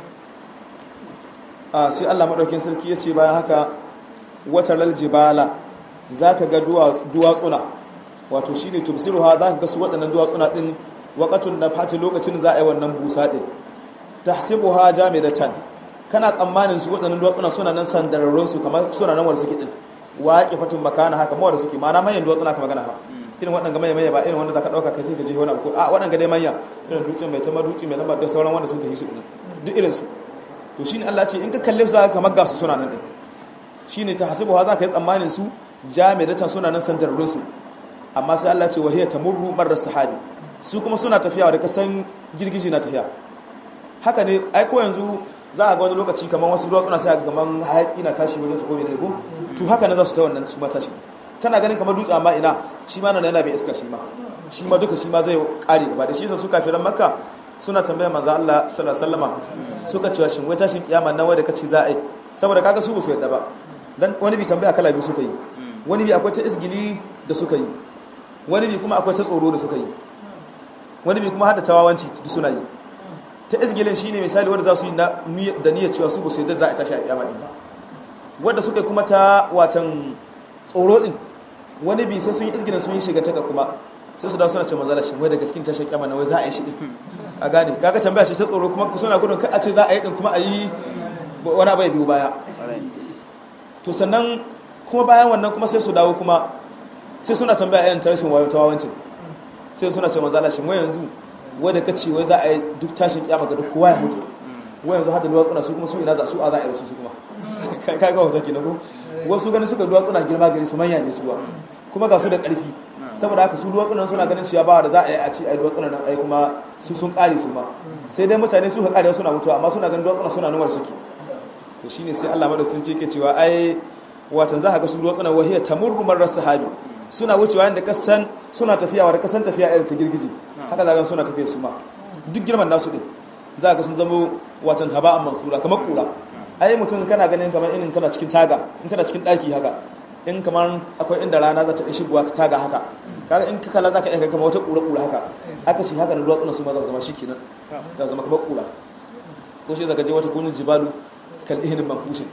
a sai Allah madaukin sarki ya ce bayan haka wata laljibala za ka ga duwatsuna wato shi ne tubsiruha za ka ga su waɗannan duwatsuna ɗin waƙatun na fati lokacin za a yi wannan busa ɗin ta hasibuha jamidatan kana tsammanin su waɗannan duwatsuna suna nan sandararrun su kamar suna nan wanda suke ɗin waƙe fatun makana haka mawar suke ma'ana manyan duwatsuna ka magana ha irin waɗanda manya manya ba irin wanda za ka ɗauka kai ka je wani abu a waɗanda dai manya irin dutsen mai tama dutse mai lamba da sauran wanda sun ka yi su ɗin duk irin su to shine Allah ce in ka kalle su za ka kamar ga su suna nan ɗin shine ta hasibu ha za ka yi tsammanin su jami'atan suna nan sandararrun su amma sai Allah ce wa hiya tamurru marar sahabi su kuma suna tafiya da kasan girgiji na tafiya haka ne ai ko yanzu za a ga wani lokaci kamar wasu duwatsuna sai ga kamar hayaki na tashi wajen su ko ne ko to haka ne za su ta wannan su ma tashi kana ganin kamar dutse amma ina shi ma nan yana bai iska shi ma shi ma duka shi ma zai kare gaba da shi yasa su kafiran makka suna tambaya manzo Allah sallallahu alaihi wasallama suka cewa shin wai tashin kiyama nan wanda kace za a yi saboda kaga su ba su yadda ba dan wani bi tambaya kala biyu suka yi wani bi akwai ta isgili da suka yi wani bi kuma akwai ta tsoro da suka yi wani bi kuma hada tawawanci duk suna yi ta izgilin shine misali wanda za su yi da niyyar cewa su ba su yadda za a tashi a kiyama din ba wanda suka kuma ta watan tsoro din wani bi sai sun yi izgilin sun yi shiga taka kuma sai su dawo suna ce manzala shi wai daga cikin tashin kiyama na wai za a yi shi din a gane kaga tambaya ce ta tsoro kuma suna gudun kai a ce za a yi din kuma a yi wani abu ya biyu baya to sannan kuma bayan wannan kuma sai su dawo kuma sai suna tambaya irin tarashin wayo ta wawancin sai suna ce manzala shi wai yanzu wai da kace wai za a yi duk tashin kiyama ga duk kowa ya mutu wai yanzu hada duwatsuna su kuma su ina za su a za a yi su su kuma ka ga wata kenan ko wasu ganin suka duwatsuna girma gari su manya ne su ba kuma ga su da ƙarfi saboda haka su duwatsunan suna ganin cewa ba da za a yi a ci a duwatsunan nan ai kuma su sun kare su ma sai dai mutane su ka kare suna mutuwa amma suna ganin duwatsunan suna numar suke to shine sai Allah madaukakin yake cewa ai watan za ka ga su duwatsunan wahiya tamurru marar sahabi suna wucewa inda kasan suna tafiya wa da kasan tafiya irin ta girgije haka za ga suna tafiya su ma duk girman nasu din za ga sun zama watan haba'an mansura kamar kura ai mutum kana ganin kamar irin kana cikin taga in kana cikin daki haka in kamar akwai inda rana za ta ɗan shigowa ka taga haka kaga in ka kalla za ka iya kamar wata ƙura-ƙura haka aka ce haka da duwatsunan su ma za su zama shi kenan za zama kamar ƙura ko shi zaka je wata kunin jibalu kal ihnin manfushin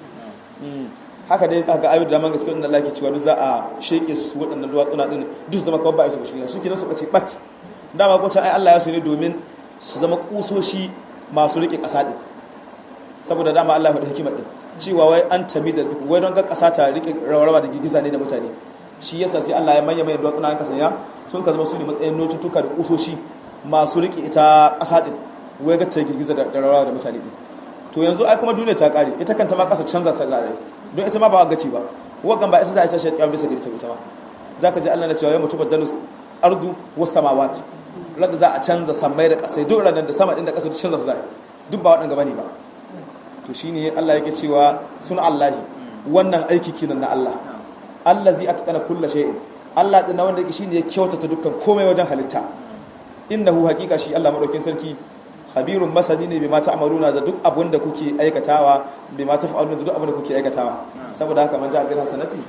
haka dai za ga ayu da man gaskiya inda Allah ke cewa duk za a sheke su waɗannan duwatsuna din duk zama kawai ba su shi su kenan su bace bat dama ko ai Allah ya so ne domin su zama kusoshi masu rike ƙasa din saboda dama Allah ya faɗi hikimar din cewa wai an tami da duk wai don ga ƙasa ta rike rawarwa da girgiza ne da mutane shi yasa sai Allah ya manya mai duwatsuna an kasanya sun ka zama su ne matsayin notutuka da kusoshi masu rike ita ƙasa din wai ga ta girgiza da rawarwa da mutane din to yanzu ai kuma duniya ta kare ita kanta ma ƙasa canza ta za don ita ma ba gaci ba wagan ba ita za a tashi kiyama bisa gari ta ita ma zaka ji Allah na cewa ya mutu badalus ardu was samawat rada za a canza samai da ƙasai duk ranar da sama din da ƙasa duk canza su za duk ba waɗanda bane ba to shine Allah yake cewa sun Allahi wannan aiki kinan na Allah allazi atqana kulla shay'in Allah din wanda yake shine ya kyautata dukkan komai wajen halitta innahu haqiqa shi Allah madaukin sarki khabirun masani ne bai mata amaluna da duk abin da kuke aikatawa bai mata fa'aluna da duk abin da kuke aikatawa saboda haka man ja'a bil hasanati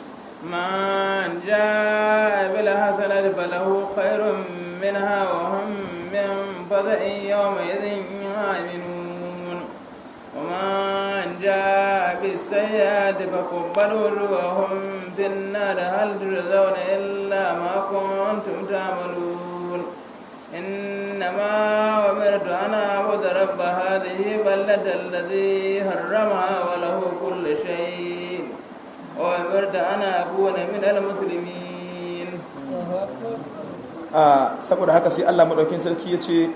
man ja'a bil hasanati falahu khairun minha wa hum min fada'in yawma idhin aminun wa man ja'a bis sayyi'ati faqbalu wa hum fin nar hal turzawna illa ma kuntum ta'malun إنما أمرت أن أعبد رب هذه بلدة الذي حرمها وله كل شيء وأمرت أن أكون من المسلمين saboda haka sai Allah madaukin sarki ya ce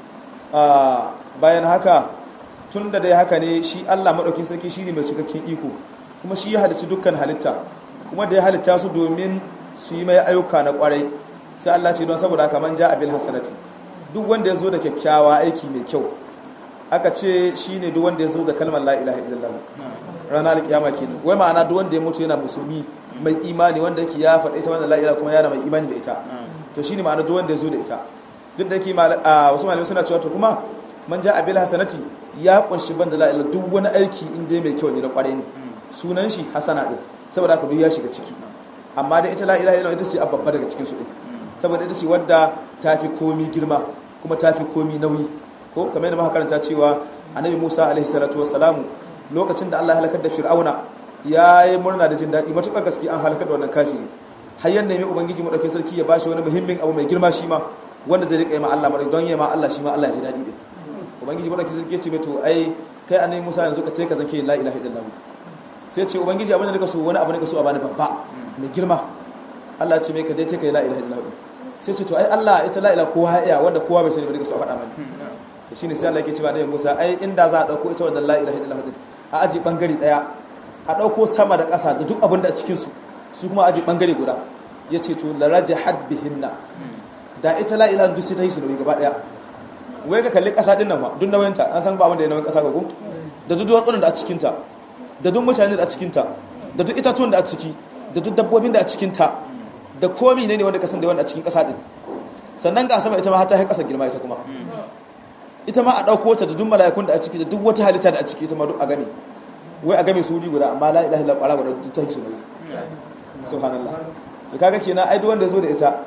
bayan haka tun da dai haka ne shi Allah madaukin sarki shi ne mai cikakken iko kuma shi ya halicci dukkan halitta kuma da ya halitta su domin su yi mai ayyuka na kwarai sai Allah ce don saboda haka man ja abil hasanati duk wanda ya zo da kyakkyawa aiki mai kyau aka ce shine duk wanda ya zo da kalmar la ilaha illallah ranar alkiyama kenan wai ma'ana duk wanda ya mutu yana musulmi mai imani wanda yake ya faɗa ita wannan la ilaha kuma yana mai imani da ita to shine ma'ana duk wanda ya zo da ita duk da yake wasu malamai suna cewa to kuma man ja abil hasanati ya kunshi banda la ilaha duk wani aiki inda mai kyau ne na kwarai ne sunan shi hasana din saboda haka duk ya shiga ciki amma da ita la ilaha illallah ita ce babba daga cikin su din saboda ita ce wadda ta fi komi girma kuma ta fi komi nauyi ko kamar yadda muka karanta cewa annabi Musa alaihi salatu wassalamu lokacin da Allah ya halakar da Fir'auna ya yi murna da jin daɗi matuƙar gaske an halakar da wannan kafiri har yan nemi ubangiji mu dauke sarki ya bashi wani muhimmin abu mai girma shi ma wanda zai rika yi ma Allah madauki don ya ma Allah shi ma Allah ya ji daɗi din ubangiji mu dauke sarki ya ce mai to ai kai annabi Musa yanzu ka ce ka zake la ilaha illallah sai ce ubangiji abin da nika so wani abu nika so a bani babba mai girma Allah ya ce mai ka dai ce kai la ilaha illallah sai ce to ai Allah ita la ilaha kowa ya iya wanda kowa bai sani ba nika so a faɗa mani shine sai Allah yake cewa da Musa ai inda za a dauko ita wannan la ilaha illallah din a aji bangare daya a dauko sama da ƙasa da duk abin da a cikin su su kuma aji bangare guda yace to la rajahat bihinna da ita la ilaha duk sai ta yi su nauyi gaba daya wai ka kalli ƙasa din nan ba duk nauyinta an san ba wanda ya nauyin ƙasa ga ko da duk duwatsunan da a cikin ta da duk mutane da a cikin ta da duk itatuwan da a ciki da duk dabbobin da a cikin ta da komi ne ne wanda ka san da wanda a cikin ƙasa din sannan ga sama ita ma har ta yi ƙasa girma ita kuma ita ma a ɗauko ta da duk mala'ikun da a ciki da duk wata halitta da a ciki ita ma duk a game wai a game su wuri guda amma la ilaha illallah ƙwara guda duk ta yi su nauyi subhanallah to kaga kenan ai duk wanda ya zo da ita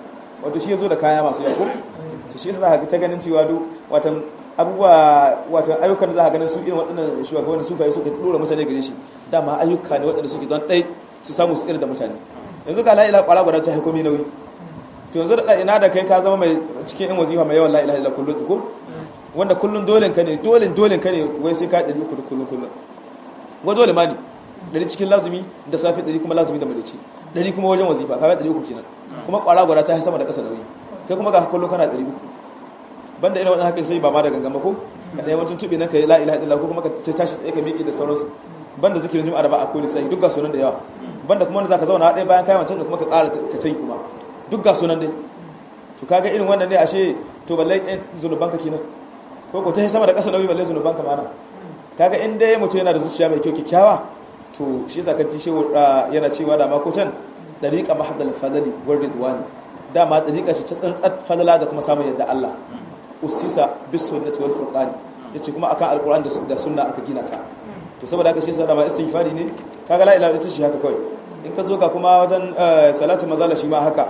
wato shi ya zo da kaya masu yawa ko to shi yasa za ka ta ganin cewa duk watan abubuwa watan ayyukan da za ka ganin su irin waɗannan shugabannin sufaye suka dora mutane gare shi dama ayyuka ne waɗanda suke don ɗai su samu su tsira da mutane yanzu ga la'ila kwara gwada ta haiko mai nauyi to yanzu da ina da kai ka zama mai cikin yan wazifa mai yawan la'ila ila kullum ko wanda kullum dole ka ne dole dole ka ne wai sai ka ɗari uku da kullum kullum wa dole ma ne ɗari cikin lazumi da safe ɗari kuma lazumi da madaci ɗari kuma wajen wazifa kaga ɗari uku kenan kuma kwara gwada ta sama da ƙasa nauyi kai kuma ga kullum kana ɗari uku banda ina wani hakan sai ba ma da gangama ko ka ɗaya wajen tuɓe nan ka yi la'ila ila ko kuma ka tashi tsaye ka miƙe da sauransu banda zikirin juma'a da ba a koli sai duk ga sunan da yawa banda kuma wanda zaka zauna ɗaya bayan kayan wancan da kuma ka ƙara ka tayi kuma duk ga sunan dai to kaga irin wannan ne ashe to balle ɗan zunuban ka kenan ko ko ta yi sama da ƙasa nauyi balle zunuban ka mana kaga in dai mutum yana da zuciya mai kyau kyakkyawa to shi zaka ji shehu yana cewa da ma ko can dariqa mahdal fadali wa ridwani dama dariqa shi ta tsantsat fadala da kuma samun yadda Allah usisa bis sunnati wal furqani yace kuma akan alquran da sunna aka gina ta to saboda haka shi yasa da ma istighfari ne kaga la ilaha illa shi haka kawai in ka zo ga kuma wajen salatu mazala shi ma haka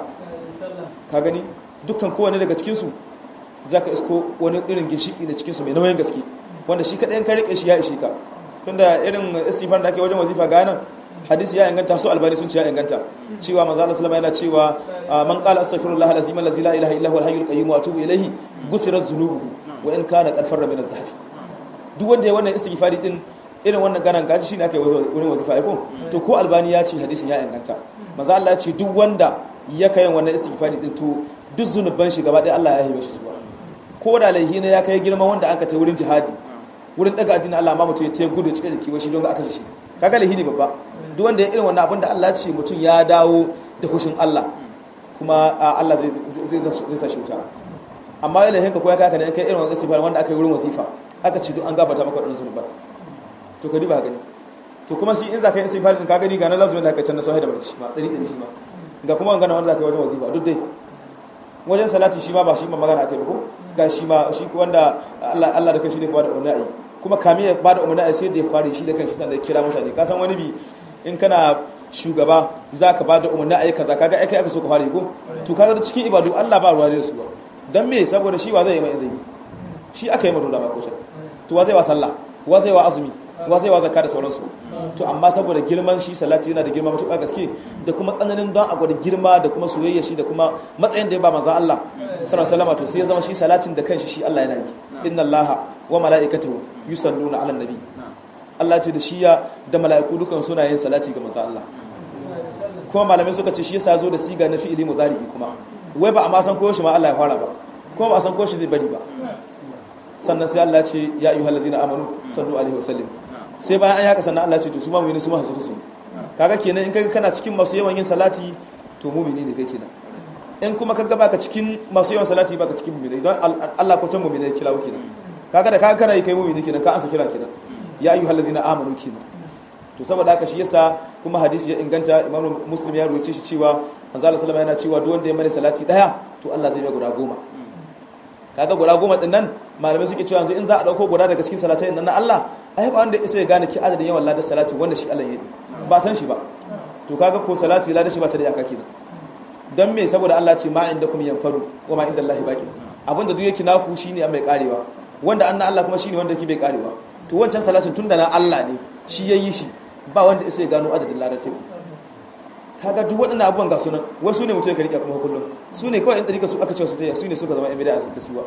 ka gani dukkan kowane daga cikin su zaka isko wani irin ginshiki da cikin su mai nauyin gaske wanda shi kadai ka rike shi ya ishe ka tunda irin istighfar da ake wajen wazifa ga nan hadisi ya inganta su albani sun ce ya inganta cewa manzo Allah sallama yana cewa man qala astaghfirullah alazim allazi la ilaha illa huwa alhayyul qayyum wa atubu ilayhi ghufirat dhunubuhu wa in kana qad farra min az-zahf duk wanda ya wannan istighfari din irin wannan ganan gaji shine aka yi wurin wazifa ko to ko albani ya ce hadisin ya inganta manzo Allah ya ce duk wanda ya kai wannan istighfari din to duk zunuban shi gaba ɗaya Allah ya yi shi zuwa ko da laihi ne ya kai girman wanda aka ta wurin jihadi wurin daga addinin Allah ma mutum ya ta gudu cikin da kiwon shi don ga aka shi kaga laihi ne babba duk wanda ya irin wannan abin da Allah ya ce mutum ya dawo da hushin Allah kuma Allah zai zai sa shi wuta amma laihin ka ko ya kai ka da kai irin wannan istighfar wanda aka yi wurin wazifa aka ce duk an gafarta maka wadannan zunuban to ka duba gani to kuma shi in za ka yi istighfar din ka gani ga na lazumin da aka canza sai da barci shi ma dari dari shi ma ga kuma magana wanda za ka yi wajen wazifa duk dai wajen salati shi ma ba shi ma magana akai ba ko ga shi ma shi wanda Allah Allah da kai shi ne kuma da umarni kuma kami ya bada umarni sai da ya fare shi da kanshi sannan ya kira mutane ka san wani bi in kana shugaba za ka bada umarni ayi kaza kaga ai kai aka so ka fare ko to kaga cikin ibadu Allah ba ruwa da su ba dan me saboda shi wa zai yi mai zai shi aka yi mutum da ba ko to wa zai wa sallah wa zai wa azumi wa zai wa zakka da sauransu to amma saboda girman shi salati yana da girma matuƙa gaske da kuma tsananin don a gwada girma da kuma soyayya shi da kuma matsayin da ya ba manzo Allah sallallahu alaihi to sai ya zama shi salatin da kanshi shi Allah yana yi inna Allah wa mala'ikatahu yusalluna 'alan nabi Allah ce da shi ya da mala'iku dukan suna yin salati ga manzo Allah kuma malamai suka ce shi yasa zo da siga na fi'ili mudari'i kuma wai ba a ma san ko shi ma Allah ya fara ba kuma ba a san ko shi zai bari ba sannan sai Allah ce ya ayyuhal ladina amanu sallu alaihi wasallim sai bayan an yaka sannan Allah ce to su ma mu'mini su ma su su kaga kenan in kaga kana cikin masu yawan yin salati to mu'mini ne kai kenan in kuma kaga baka cikin masu yawan salati baka cikin mu'mini don Allah ko can mu'mini kira wuke kenan kaga da kaga kana kai mu'mini kenan ka ansa kira kenan ya ayyuhal ladina amanu kenan to saboda haka shi yasa kuma hadisi ya inganta imamu muslim ya ruwace shi cewa manzo Allah sallallahu yana cewa duk wanda ya mani salati daya to Allah zai mai guda goma kaga guda goma din nan malamai suke cewa yanzu in za a dauko guda daga cikin salatai nan na Allah ai ba wanda isa ya gane ki adadin yawan ladar salati wanda shi Allah ya yi ba san shi ba to kaga ko salati ladar shi ba ta da iyaka kenan dan me saboda Allah ce ma indakum yanfadu wa ma indallahi baqi abinda duk yake naku shine an mai karewa wanda an na Allah kuma shine wanda yake bai karewa to wancan salatin tunda na Allah ne shi yayi shi ba wanda isa ya gano adadin ladar teku kaga duk waɗannan abubuwan ga sunan wasu ne mutum ya rike kuma kullum su ne kawai in ɗarika su aka ce su ta su ne suka zama yan bida da suwa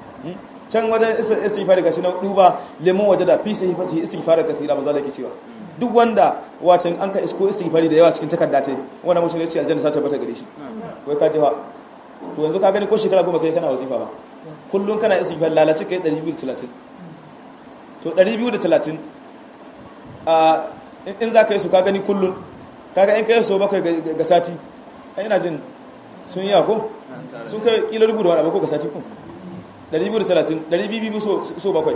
can wajen istighfar ga shi na duba lemon waje da fi sai fati istighfar ga kasira maza da ke cewa duk wanda watan an ka isko istighfari da yawa cikin takarda ta wannan mutum ya ce aljanna ta tabbata gare shi wai ka jefa to yanzu ka gani ko shekara goma kai kana wazifa ba kullum kana istighfar lalace kai 230 to 230 a in za ka yi su ka gani kullum kaga in kai so bakwai ga sati ai ina jin sun yi ko sun kai kila rubu da wani abu ko ga sati ko 230 200 so bakwai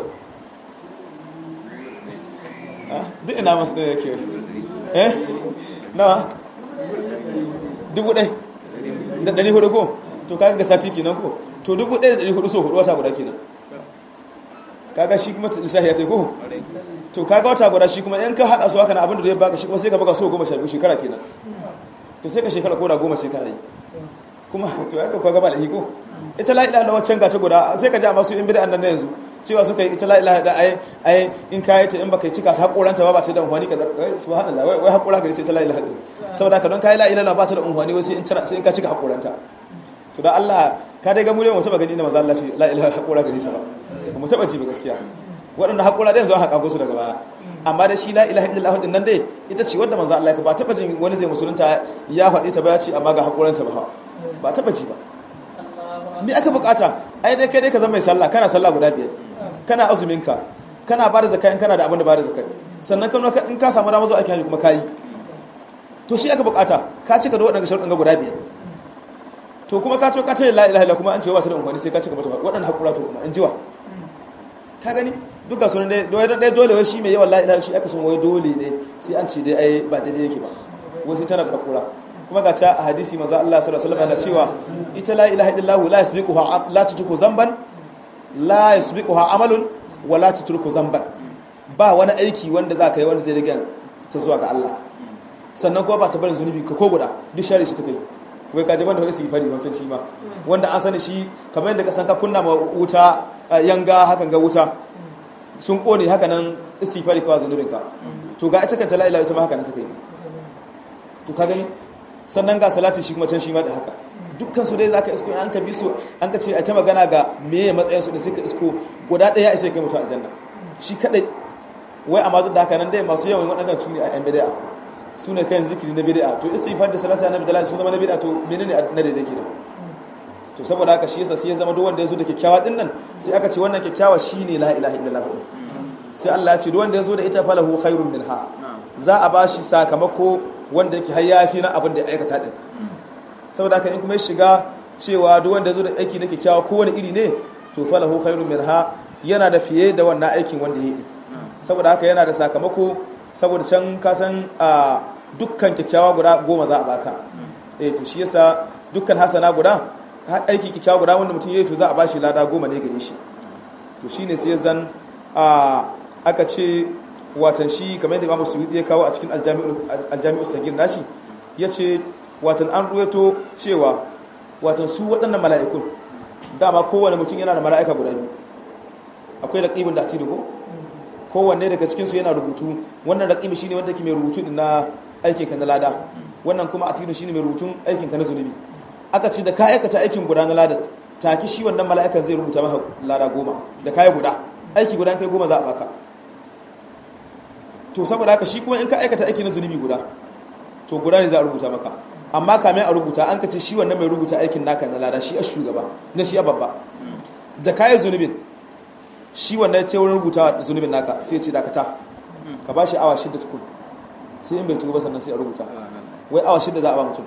duk ina masu ɗaya ke eh nawa dubu ɗai da ɗari hudu ko to kaga ga sati kenan ko to dubu ɗaya da ɗari hudu so hudu wata guda kenan kaga shi kuma lissahi ya ta ko to kaga wata guda shi kuma in ka hada su haka na abin da zai baka shi kuma sai ka baka so goma sha biyu shekara kenan to sai ka shekara ko da goma shekara yi kuma to ya ka gaba da hiko ita la ilaha illallah wancan gace guda sai ka ji amma su in bid'an nan na yanzu cewa suka yi ita la ilaha da ai ai in ka yi ta in baka cika ta hakoranta ba ba ta da unhwani ka subhanallah wai wai hakora gari ce ita la ilaha illallah saboda ka don ka yi la ilaha ba ta da unhwani wai sai in sai in ka cika hakoranta to da Allah ka dai ga mu ne mu taba gani inda manzo Allah ce la ilaha hakora gari ta ba mu taba ji ba gaskiya waɗanda hakora da yanzu aka kago su daga baya amma da shi la ilaha illallah din nan dai ita ce wanda manzo Allah ya ba taba jin wani zai musulunta ya faɗi ta ba ya ce amma ga hakoranta ba ba taba ji ba me aka bukata ai dai kai dai ka zama mai sallah kana sallah guda biyar kana azumin ka kana bada zakka in kana da abin da bada zakat sannan kan in ka samu damar zuwa ake haji kuma kayi to shi aka bukata ka cika da waɗannan sharuɗin ga guda biyar to kuma ka to ka ce la ilaha illallah kuma an ce ba ta da amfani sai ka cika mata waɗannan hakura to kuma in jiwa ka gani duka sunan dai dai dole wai shi mai yawan la ilaha shi aka son wai dole ne sai an ce dai ai ba daidai yake ba wai sai tana da hakura kuma ga ta a hadisi manzo Allah sallallahu alaihi wasallam yana cewa ita la ilaha illallah la yasbiquha la tutruku zamban la yasbiquha amalun wa la tutruku zamban ba wani aiki wanda za ka yi wanda zai rage ta zuwa ga Allah sannan kuma ba ta barin zunubi ka ko guda duk share shi ta kai wai ka jaban da wani sifari wancan shi ma wanda an sani shi kamar yadda ka san ka kunna ma wuta yanga hakan ga wuta sun kone haka nan istighfari kawai zunubin ka to ga ita kanta la ilaha ita ma haka nan ta kai to ka gani sannan ga salati shi kuma can shi ma da haka dukkan su dai zaka isko an ka bi su an ka ce a ta magana ga meye matsayin su da sai ka isko guda daya sai kai mutu aljanna shi kadai wai amma duk da haka nan dai masu yawan wadannan su ne a yan bid'a su ne kan zikiri na bid'a to istighfar da salati annabi dalal sun zama na bid'a to menene na da dake nan to saboda haka shi yasa sai ya zama duk wanda ya zo da kyakkyawa din nan sai aka ce wannan kyakkyawa shine la ilaha illallah sai Allah ya ce duk wanda ya zo da ita falahu khairun minha za a bashi sakamako wanda yake har yafi na abin da ya aikata din saboda haka in kuma ya shiga cewa duk wanda ya zo da aiki na kyakkyawa kowane iri ne to falahu khairun minha yana da fiye da wannan aikin wanda ya yi saboda haka yana da sakamako saboda can ka san a dukkan kyakkyawa guda goma za a baka eh to shi yasa dukkan hasana guda aiki kyakkyawa guda wanda mutum ya yi to za a bashi lada goma ne gare shi to shine sai zan a aka ce watan shi kamar yadda imamu suyudi ya kawo a cikin aljami'u sagir nashi ya ce watan an ruwaito cewa watan su waɗannan mala'ikun dama kowane mutum yana da mala'ika guda biyu akwai raƙibin da ati ko kowanne daga cikinsu yana rubutu wannan raƙibi shine wanda ke mai rubutu na aikin ka na lada wannan kuma atidu shine mai rubutun aikin ka na zunubi aka ce da ka aikata aikin guda na lada taki shi wannan mala'ikan zai rubuta maka lada goma da kaya guda aiki guda kai goma za a baka to saboda haka shi kuma in ka aikata aiki na zunubi guda to guda ne za a rubuta maka amma kamin a rubuta an ka ce shi wannan mai rubuta aikin naka na lada shi a shugaba na shi a babba da kayan zunubin shi wannan ta wurin rubuta zunubin naka sai ce dakata ka ba shi awa shidda tukun sai in bai tuba sannan sai a rubuta wai awa shidda za a ba mutum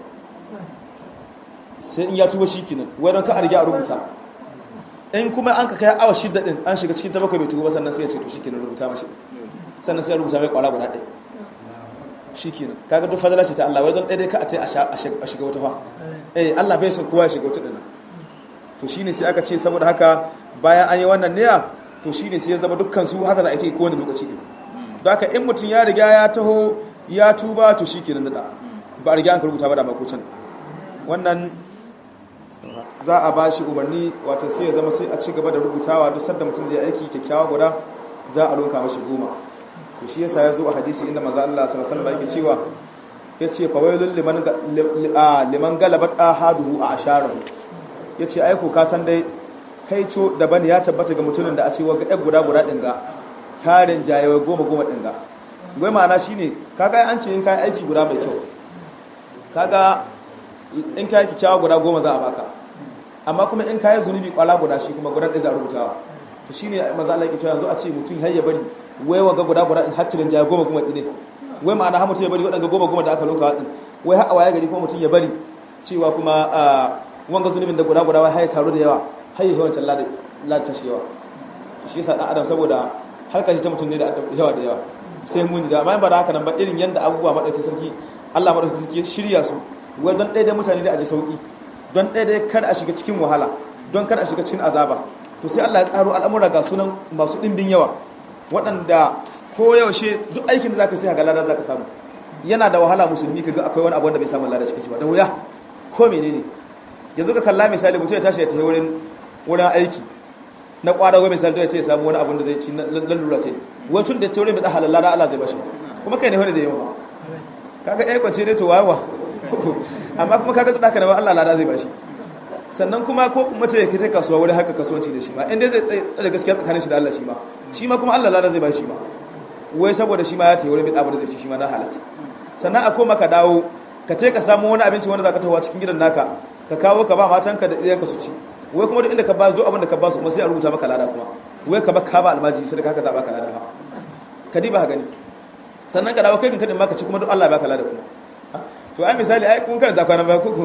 sai in ya tuba shi kenan wai don ka a riga a rubuta in kuma an ka kai awa shidda din an shiga cikin tabakai bai tuba sannan sai ya ce to shi kenan rubuta mashi sannan sai rubuta mai kwara guda ɗaya shi kenan kaga duk fadala ce ta Allah wai don ɗaya dai ka a ce a shiga wata fa eh Allah bai son kowa ya shiga wata ɗina to shine sai aka ce saboda haka bayan an yi wannan niyya to shine sai ya zama dukkan su haka za a yi kowane lokaci ɗin don haka in mutum ya riga ya taho ya tuba to shi kenan da ba a riga an ka rubuta ba da makocin wannan za a ba shi umarni wata sai ya zama sai a ci gaba da rubutawa duk sanda mutum zai aiki kyakkyawa guda za a lunka mashi goma to shi yasa ya zo a hadisi inda maza Allah sallallahu alaihi wasallam yake cewa yace fa wailul liman liman galabat ahaduhu a asharahu yace ai ko ka san dai kai co daban ya tabbata ga mutumin da a ce waga ɗan guda guda ɗin ga tarin jayawai goma goma ɗin ga gwai ma'ana shine kaga an ce in kai aiki guda mai kyau kaga in kai kyakkyawa guda goma za a baka amma kuma in kai zunubi kwala guda shi kuma guda ɗaya za a rubutawa to shine maza Allah yake cewa yanzu a ce mutum har ya bari wai waga guda guda in hatirin jaya goma goma ɗine wai ma'ana har mutum ya bari waɗanda goma goma da aka lunka ɗin wai har a waya gari kuma mutum ya bari cewa kuma wanga zunubin da guda guda wai har ya taru da yawa har ya yawancin lantar shi yawa shi yasa ɗan adam saboda harkar shi ta mutum ne da yawa da yawa sai muni da amma ba da haka nan ba irin yadda abubuwa maɗauki sarki Allah maɗauki sarki shirya su wai don ɗaya mutane da a ji sauƙi don ɗaya kada a shiga cikin wahala don kada a shiga cikin azaba to sai Allah ya tsaro al'amura ga sunan masu ɗimbin yawa waɗanda ko yaushe duk aikin da zaka sai ga lada zaka samu yana da wahala musulmi kaga akwai wani abu wanda bai samu lada cikin shi ba da wuya ko menene yanzu ka kalla misali mutum ya tashi ya tafi wurin wurin aiki na kwadago misali da ya ce ya samu wani abin da zai ci na lallura ce wai tun da taurin da halalla da Allah zai bashi kuma kai ne wani zai yi wa kaga ɗaya kwance ne to wawa amma kuma kaga da haka na Allah lada zai bashi sannan kuma ko kuma ta yake sai kasuwa wurin haka kasuwanci da shi ma inda zai tsare gaskiya tsakanin shi da Allah shi ma shi ma kuma Allah lada zai bashi ma wai saboda shi ma ya tayi wurin bin abu da zai ci shi ma na halatta sannan a koma ka dawo ka ce ka samu wani abinci wanda zaka tawa cikin gidan naka ka kawo ka ba matanka da iyayenka su ci wai kuma duk inda ka ba duk abin da ka ba su kuma sai a rubuta maka lada kuma wai ka ba ka ba almaji sai ka za baka lada ha ka diba gani sannan ka dawo kai kan kadin ma ka ci kuma duk Allah ya baka lada kuma to ai misali ai kun karanta kwana baya ko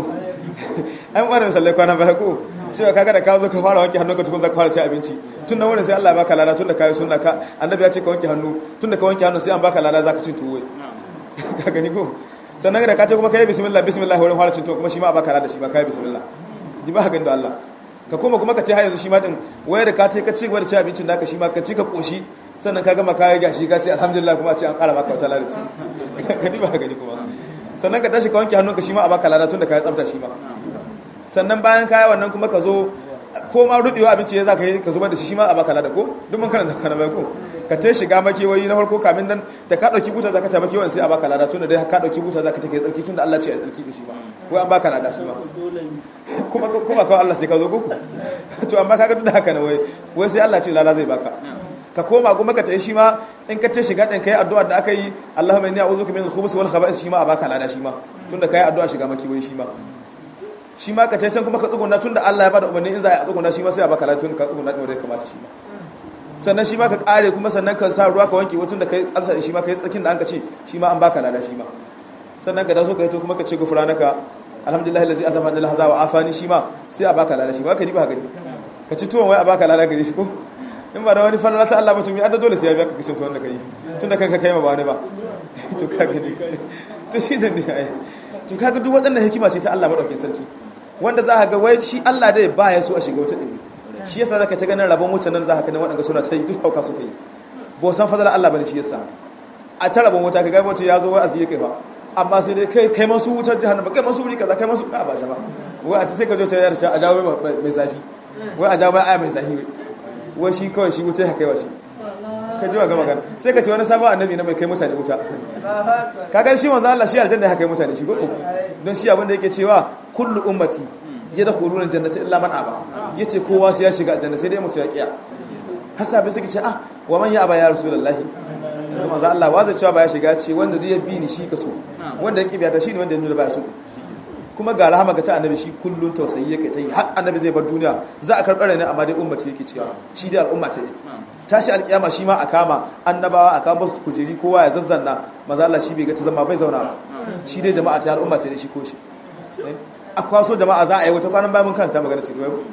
ai mun fara misali kwana baya ko cewa kaga da ka zo ka fara wanke hannu ka tukun za ka fara ci abinci tun da wurin sai Allah ya baka lada tun da kai sunna ka annabi ya ce ka wanke hannu tun da ka wanke hannu sai an baka lada za ka cin tuwo ka gani ko sannan da ka ce kuma kai bismillah bismillah wurin fara cin tuwo kuma shi ma a baka lada shi ma kai bismillah ji ba gani da Allah ka koma kuma ka ce har yanzu shi ma din wayar da ka ce ka ci gaba da ci abincin naka shi ma ka ci ka koshi sannan ka gama kayan gashi ka ce alhamdulillah kuma a ce an kara maka wata lalaci ka ba gani kuma sannan ka tashi ka wanke hannunka shi ma a baka lada tun da ka yi tsafta shi ma sannan bayan kaya wannan kuma ka zo ko ma rubewa abinci ya za ka yi ka zubar da shi shi ma a baka lada ko duk mun karanta kana bai ko ka ta shiga makewayi na farko kamin nan da ka dauki buta zaka ta makewayin sai a baka lada tun da dai ka dauki buta zaka take tsarki tun da Allah ce a tsarki da shi ba wai an baka lada shi ma kuma kuma kawai Allah sai ka zo ko to amma kaga duk da haka ne wai wai sai Allah ce lada zai baka ka koma kuma ka tayi shi ma in ka tashi ga din kai addu'a da aka yi Allahumma inni a'udhuka min al-khubuthi wal khaba'ith shi ma a baka lada shi ma tunda kai addu'a shiga makewayi shi ma shi ma ka can kuma ka tsuguna tun da Allah ya bada umarni in za a tsuguna shi ma sai a baka lafiya ka tsuguna din wanda ya kamata shi ma sannan shi ma ka kare kuma sannan ka sa ruwa ka wanke wutun da kai tsafsa shi ma kai tsakin da an ka ce shi ma an baka lada shi ma sannan ka daso ka yi to kuma ka ce gufranaka alhamdulillah allazi azama anil haza wa afani shi ma sai a baka lada shi ma ka diba gani ka ci tuwon wai a baka lada gare shi ko in ba da wani falala ta Allah ba to mi adda dole sai ya biya ka kicin tuwon da kai tun da kanka kai ma ba wani ba to ka gani to shi da ne ai to kaga duk waɗannan hikima ce ta Allah madaukakin sarki wanda za ka ga wai shi Allah dai ba ya so a shiga wuta ɗin shi yasa zaka ta ganin rabon wutan nan za ka ganin waɗanda suna ta yi duk hauka suka yi ba san fadala Allah bane shi yasa a ta rabon wuta ka ga mutum ya zo wai asiye kai ba amma sai dai kai kai masu wutar jahannama kai masu wuri kaza kai masu ba ba jama wai a ta sai ka zo ta yar a jawo mai zafi wai a jawo mai aya mai zafi wai shi kawai shi wuta ya kai wa shi ka ji wa ga magana sai ka ce wani sabon annabi na mai kai mutane wuta ka gan shi manzo Allah shi aljanna ya kai mutane shi gobe don shi abin da yake cewa kullu ummati yadkhuluna jannata illa man aba yace kowa sai ya shiga aljanna sai dai mutu ya kiya hasabe suke ce ah wa man ya aba ya rasulullahi sai manzo Allah wa zai cewa ba ya shiga ce wanda zai bi ni shi kaso wanda ya kibiya ta shine wanda ya nuna ba ya so kuma ga rahama ga ta annabi shi kullun tausayi yake ta yi har annabi zai bar duniya za a karɓar ne amma dai ummati yake cewa shi dai al'umma ce ne tashi alƙiyama shi ma a kama annabawa a kama su kujeri kowa ya zazzanna maza Allah shi bai ga ta zama bai zauna shi dai jama'a ta al'umma ce ne shi ko shi a kwaso jama'a za a yi wata kwanan bayan mun karanta magana ce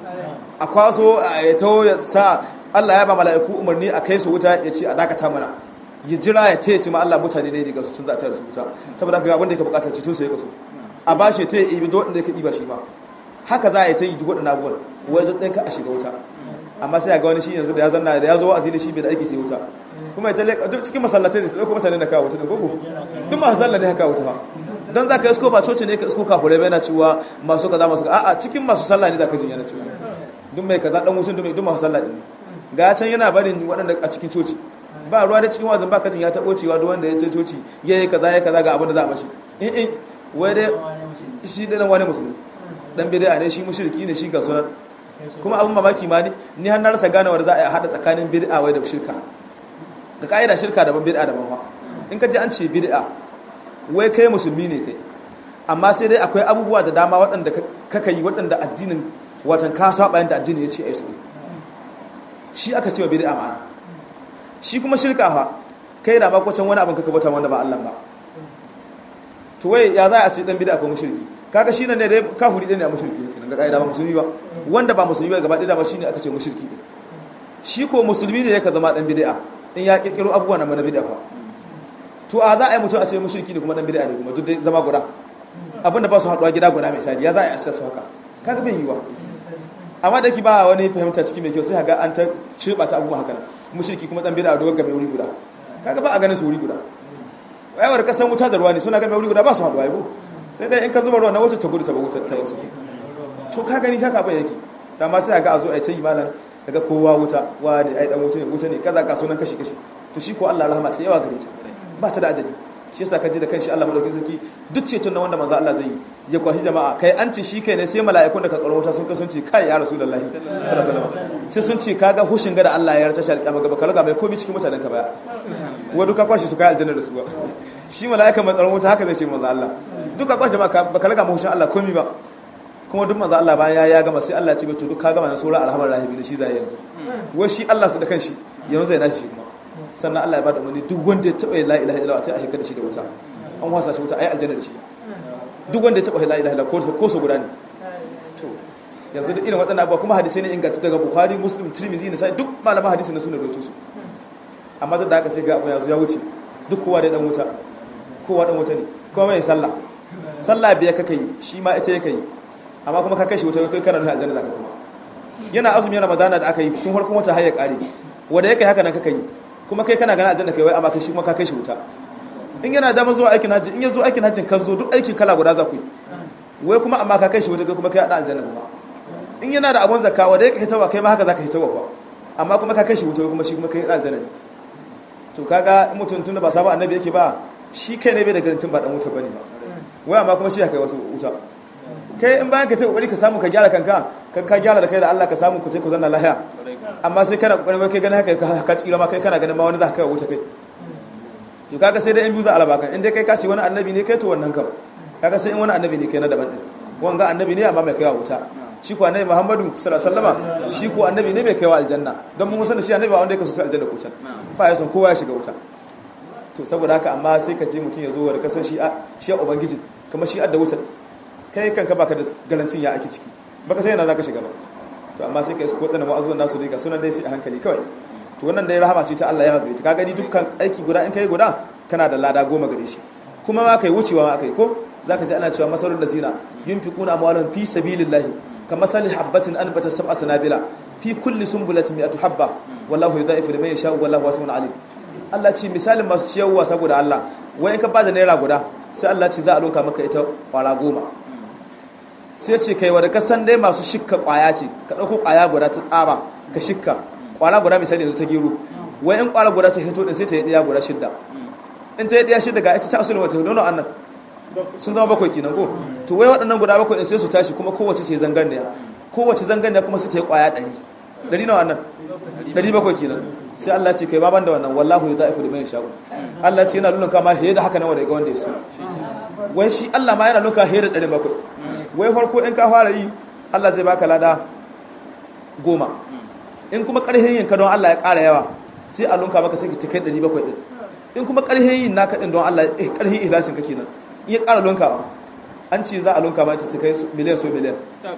a kwaso a to ya sa Allah ya ba mala'iku umarni a kai su wuta ya ce a dakata mana ya jira ya taya ce ma Allah mutane ne daga su tun za a tayar su wuta saboda haka abin da yake bukatar cikin su ya kaso a ba shi ta yi ibi duk da yake iba shi ma haka za a yi ta yi duk waɗannan abubuwan wai duk ɗaya ka a shiga wuta amma sai ga wani shi yanzu da ya zanna da ya zo wa'azi da shi bai da aiki sai wuta kuma ya talle duk cikin masallatai zai dauko mutane da kawo wuta da gogo duk masu sallah ne haka wuta fa don za ka isko ba coci ne ka isko kafurai bai na cewa masu kaza masu kaza a'a cikin masu sallah ne za ka jin yana cewa duk mai kaza dan wucin duk masu sallah ne ga can yana barin waɗanda a cikin coci ba ruwa da cikin wazin ba kajin ya taɓo cewa duk wanda ya ce coci ya yi kaza ya kaza ga abin da za a mashi in in wai dai shi ɗan wani musulmi dan bid'a ne shi mushriki ne shi ga sunan kuma abin mamaki ma ni ni har na rasa ganewar za a haɗa tsakanin bid'a wai da shirka da ka'ida shirka daban bid'a daban fa in ka ji an ce bid'a wai kai musulmi ne kai amma sai dai akwai abubuwa da dama waɗanda kaka yi waɗanda addinin watan ka saba yanda addini ya ce ai su shi aka ce wa bid'a ma'ana shi kuma shirka fa kai da makwacin wani abin kaka bata wanda ba Allah ba to wai ya za a ce dan bid'a ko mushriki kaga shi ne dai kafiri ɗaya ne a mushriki kenan ga kaida ba musulmi ba wanda ba musulmi ba gaba ɗaya ba shine aka ce mushriki ne shi ko musulmi ne yake zama dan bid'a in ya kirkiro abubuwa na mana bid'a fa to a za a yi mutum a ce mushriki ne kuma dan bid'a ne kuma duk dai zama guda abinda ba su haɗuwa gida guda mai sadi ya za a yi a ce su haka kaga bai yiwa amma da ki ba wani fahimta cikin mai kyau sai ga an ta shirba ta abubuwa haka mushriki kuma dan bid'a dogon game wuri guda kaga ba a ganin su wuri guda wayar kasan wuta da ruwa ne suna game wuri guda ba su haɗuwa yabo sai dai in ka zuba ruwa na wacce ta gudu ta ba wutar ta wasu to ka gani haka abin yake ta ma sai ga a zo a ta yi malam kaga kowa wuta wa ne ai dan wuta ne wuta ne kaza ka sunan kashi kashi to shi ko Allah rahama ta yawa gare ta ba ta da adadi shi yasa kaje da kanshi Allah madaukakin sarki duk ceton na wanda manzo Allah zai yi ya kwashi jama'a kai an ce shi kai ne sai mala'ikun da ka tsaro wuta sun kai sun ce kai ya rasulullahi sallallahu alaihi wasallam sai sun ce kaga hushin ga da Allah ya yarda shi alƙiyama gaba ka raga mai komai cikin mutanen ka baya wa duka kwashi su kai aljanna da su ba shi mala'ika mai tsaron wuta haka zai ce manzo Allah duka kwashi jama'a baka raga mai hushin Allah komai ba kuma duk manzo Allah bayan ya gama sai Allah ya ce to duk ka gama yanzu sura alhamar rahibi ne shi zai yanzu wai shi Allah su da kanshi yanzu zai nashi kuma sannan Allah ya bada umarni duk wanda ya taba la ilaha illallah ta aika da shi da wuta an wasa shi wuta ai aljanna da shi duk wanda ya taba la ilaha illallah ko so guda ne to yanzu duk irin waɗannan abubuwa kuma hadisai ne ingantattu daga Bukhari Muslim Tirmidhi ne sai duk malaman hadisi na suna rawaito su amma duk da haka sai ga abu yanzu ya wuce duk kowa da dan wuta kowa dan wuta ne kuma mai sallah sallah biya kaka yi shi ma ita yake yi amma kuma ka kai shi wuta kai kana da aljanna zaka kuma yana azumi ramadana da aka yi tun farkon wata har ya kare wanda yake haka nan kaka yi kuma kai kana ganin aljanna kai wai amma kai shi kuma ka kai shi wuta in yana da zuwa aikin hajji in ya zo aikin hajjin ka zo duk aikin kala guda za ku yi wai kuma amma ka kai shi wuta kai kuma kai da aljanna kuma in yana da abun zakka wanda yake hitawa kai ma haka zaka hitawa kwa amma kuma ka kai shi wuta kuma shi kuma kai da aljanna ne to kaga mutum tun da ba sabon annabi yake ba shi kai ne bai da garantin ba dan wuta bane ba wai amma kuma shi ya kai wasu wuta kai in bayan ka ta kokari ka samu ka gyara kanka kan ka gyara da kai da Allah ka samu ku ce ku zanna lahiya amma sai kana kokari wai kai ganin haka ka tsira ma kai kana ganin ma wani za ka kai wuta kai to kaga sai dai in biyu za a raba kan in dai kai ka ce wani annabi ne kai to wannan kam kaga sai in wani annabi ne kai na daban din wanga annabi ne amma mai kaiwa wuta shi ko annabi Muhammadu sallallahu alaihi wasallama shi ko annabi ne mai kaiwa aljanna don mun san shi annabi ba wanda yake so sai aljanna ko can ba ya son kowa ya shiga wuta to saboda haka amma sai ka je mutum ya zo da kasan shi a shi ubangiji kamar shi adda wutar kai kanka baka da garancin ya ake ciki baka sai yana zaka shiga ba to amma sai ka isko wadannan wa'azun nasu dai ga sunan dai sai a hankali kawai to wannan dai rahama ce ta Allah ya magare ka gani dukkan aiki guda in kai guda kana da lada goma gare shi kuma ma kai wucewa ma akai ko zaka ji ana cewa masalul lazina yunfiquna amwalahum fi sabilillahi kamathali habatin anbatat sab'a sanabila fi kulli sunbulatin mi'atu habba wallahu yudha'ifu liman yasha'u wallahu wasi'un alim Allah ce misalin masu ciyarwa saboda Allah wai in ka bada naira guda sai Allah ce za a loka maka ita kwara goma sai ce kai wadda kasan dai masu shikka kwaya ce ka ɗauko kwaya guda ta tsaba ka shikka kwara guda misali yanzu ta gero wai in kwara guda ta hito din sai ta yi ɗaya guda shidda in ta yi ɗaya shidda ga ita ta asulun wata nono annan sun zama bakwai kenan ko to wai waɗannan guda bakwai din sai su tashi kuma kowace ce zanganniya kowace zanganniya kuma sai ta yi kwaya ɗari ɗari nawa annan ɗari bakwai kenan sai Allah ce kai baban da wannan wallahu ya da'ifu da mai sha'u Allah ce yana nuna kama he da haka nan wanda ga wanda ya so wai shi Allah ma yana nuna he da ɗari bakwai wai farko in ka fara yi Allah zai baka lada goma in kuma ƙarfin yin ka don Allah ya ƙara yawa sai a lunka maka sai ka kai ɗari bakwai ɗin in kuma ƙarfin yin naka ɗin don Allah ƙarfin ihlasin ka kenan in ya ƙara lunkawa an ce za a lunka ma ta kai miliyan so miliyan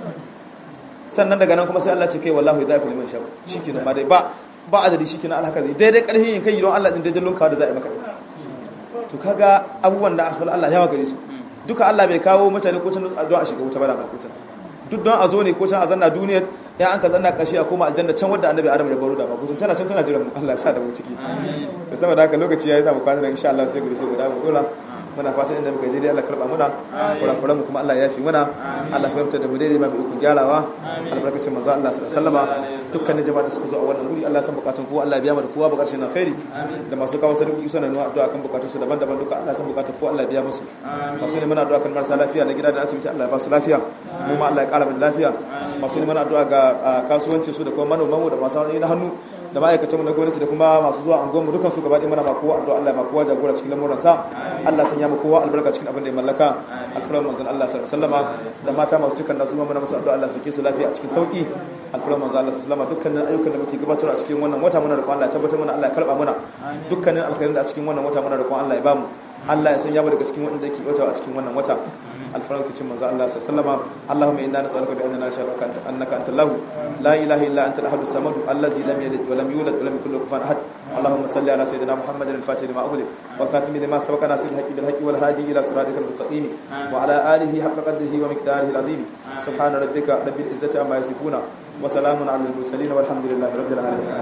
sannan daga nan kuma sai Allah ce kai wallahu ya da'ifu liman sha'u shikenan ma dai ba ba adadi shikenan alhaka zai daidai ƙarfin yin kai don Allah din daidai lunkawa da za a yi maka to kaga abubuwan da Allah yawa gare su duka Allah bai kawo mutane ko can don a shiga wuta ba da ba ko can duk don a zo ne ko can a zanna duniya ya an ka zanna kashi a koma aljanna can wadda annabi adam ya baro da ba ko can tana can tana jiran mu Allah ya sa da mu ciki da saboda haka lokaci yayi za mu kwana da insha Allah sai gobe sai mu dawo dole muna fatan inda muka je dai Allah karba muna kurakuran mu kuma Allah ya yafi muna Allah ya fahimta da mu daidai ma bi ku gyarawa albarkacin manzo Allah sallallahu alaihi wasallam dukkanin jama'a da suka zo a wannan wuri Allah san bukatun kowa Allah ya biya mu da kowa bukatun na khairi da masu kawo sadauki suna nuna addu'a kan bukatun su daban-daban duka Allah san bukatun kowa Allah ya biya musu masu neman addu'a kan marasa lafiya na gida da asibiti Allah ya ba su lafiya mu ma Allah ya kara mu lafiya masu neman addu'a ga kasuwancin su da kuma manoman mu da masu na hannu da ma'aikatan mu na gwamnati da kuma masu zuwa anguwan mu dukan su gaba ɗaya mana ma kowa addu'a Allah ma kowa jagora cikin lamuran sa Allah sanya mu kowa albarka cikin abin da ya mallaka alfaran manzon Allah sallallahu alaihi wasallama da mata masu cikin nasu ma muna musu addu'a Allah sauke su lafiya a cikin sauki alfaran manzon Allah sallallahu alaihi wasallama dukkanin ayyukan da muke gabatar a cikin wannan wata muna roƙon Allah ya tabbatar mana Allah ya karba mana dukkanin alkhairin da a cikin wannan wata muna roƙon Allah ya bamu Allah ya sanya mu daga cikin wanda yake wata a cikin wannan wata alfaran kicin manzo Allah sallallahu alaihi wasallam Allahumma inna nas'aluka bi anna nas'aluka annaka antal lahu la ilaha illa anta al-ahad as-samad allazi lam yalid wa lam yulad wa lam yakul lahu kufuwan ahad اللهم صل على سيدنا محمد الفاتح لما أغلق والخاتم لما سبق ناصر الحق بالحق والهادي إلى صراطك المستقيم وعلى آله حق قدره ومقداره العظيم سبحان ربك رب العزة عما يصفون وسلام على المرسلين والحمد لله رب العالمين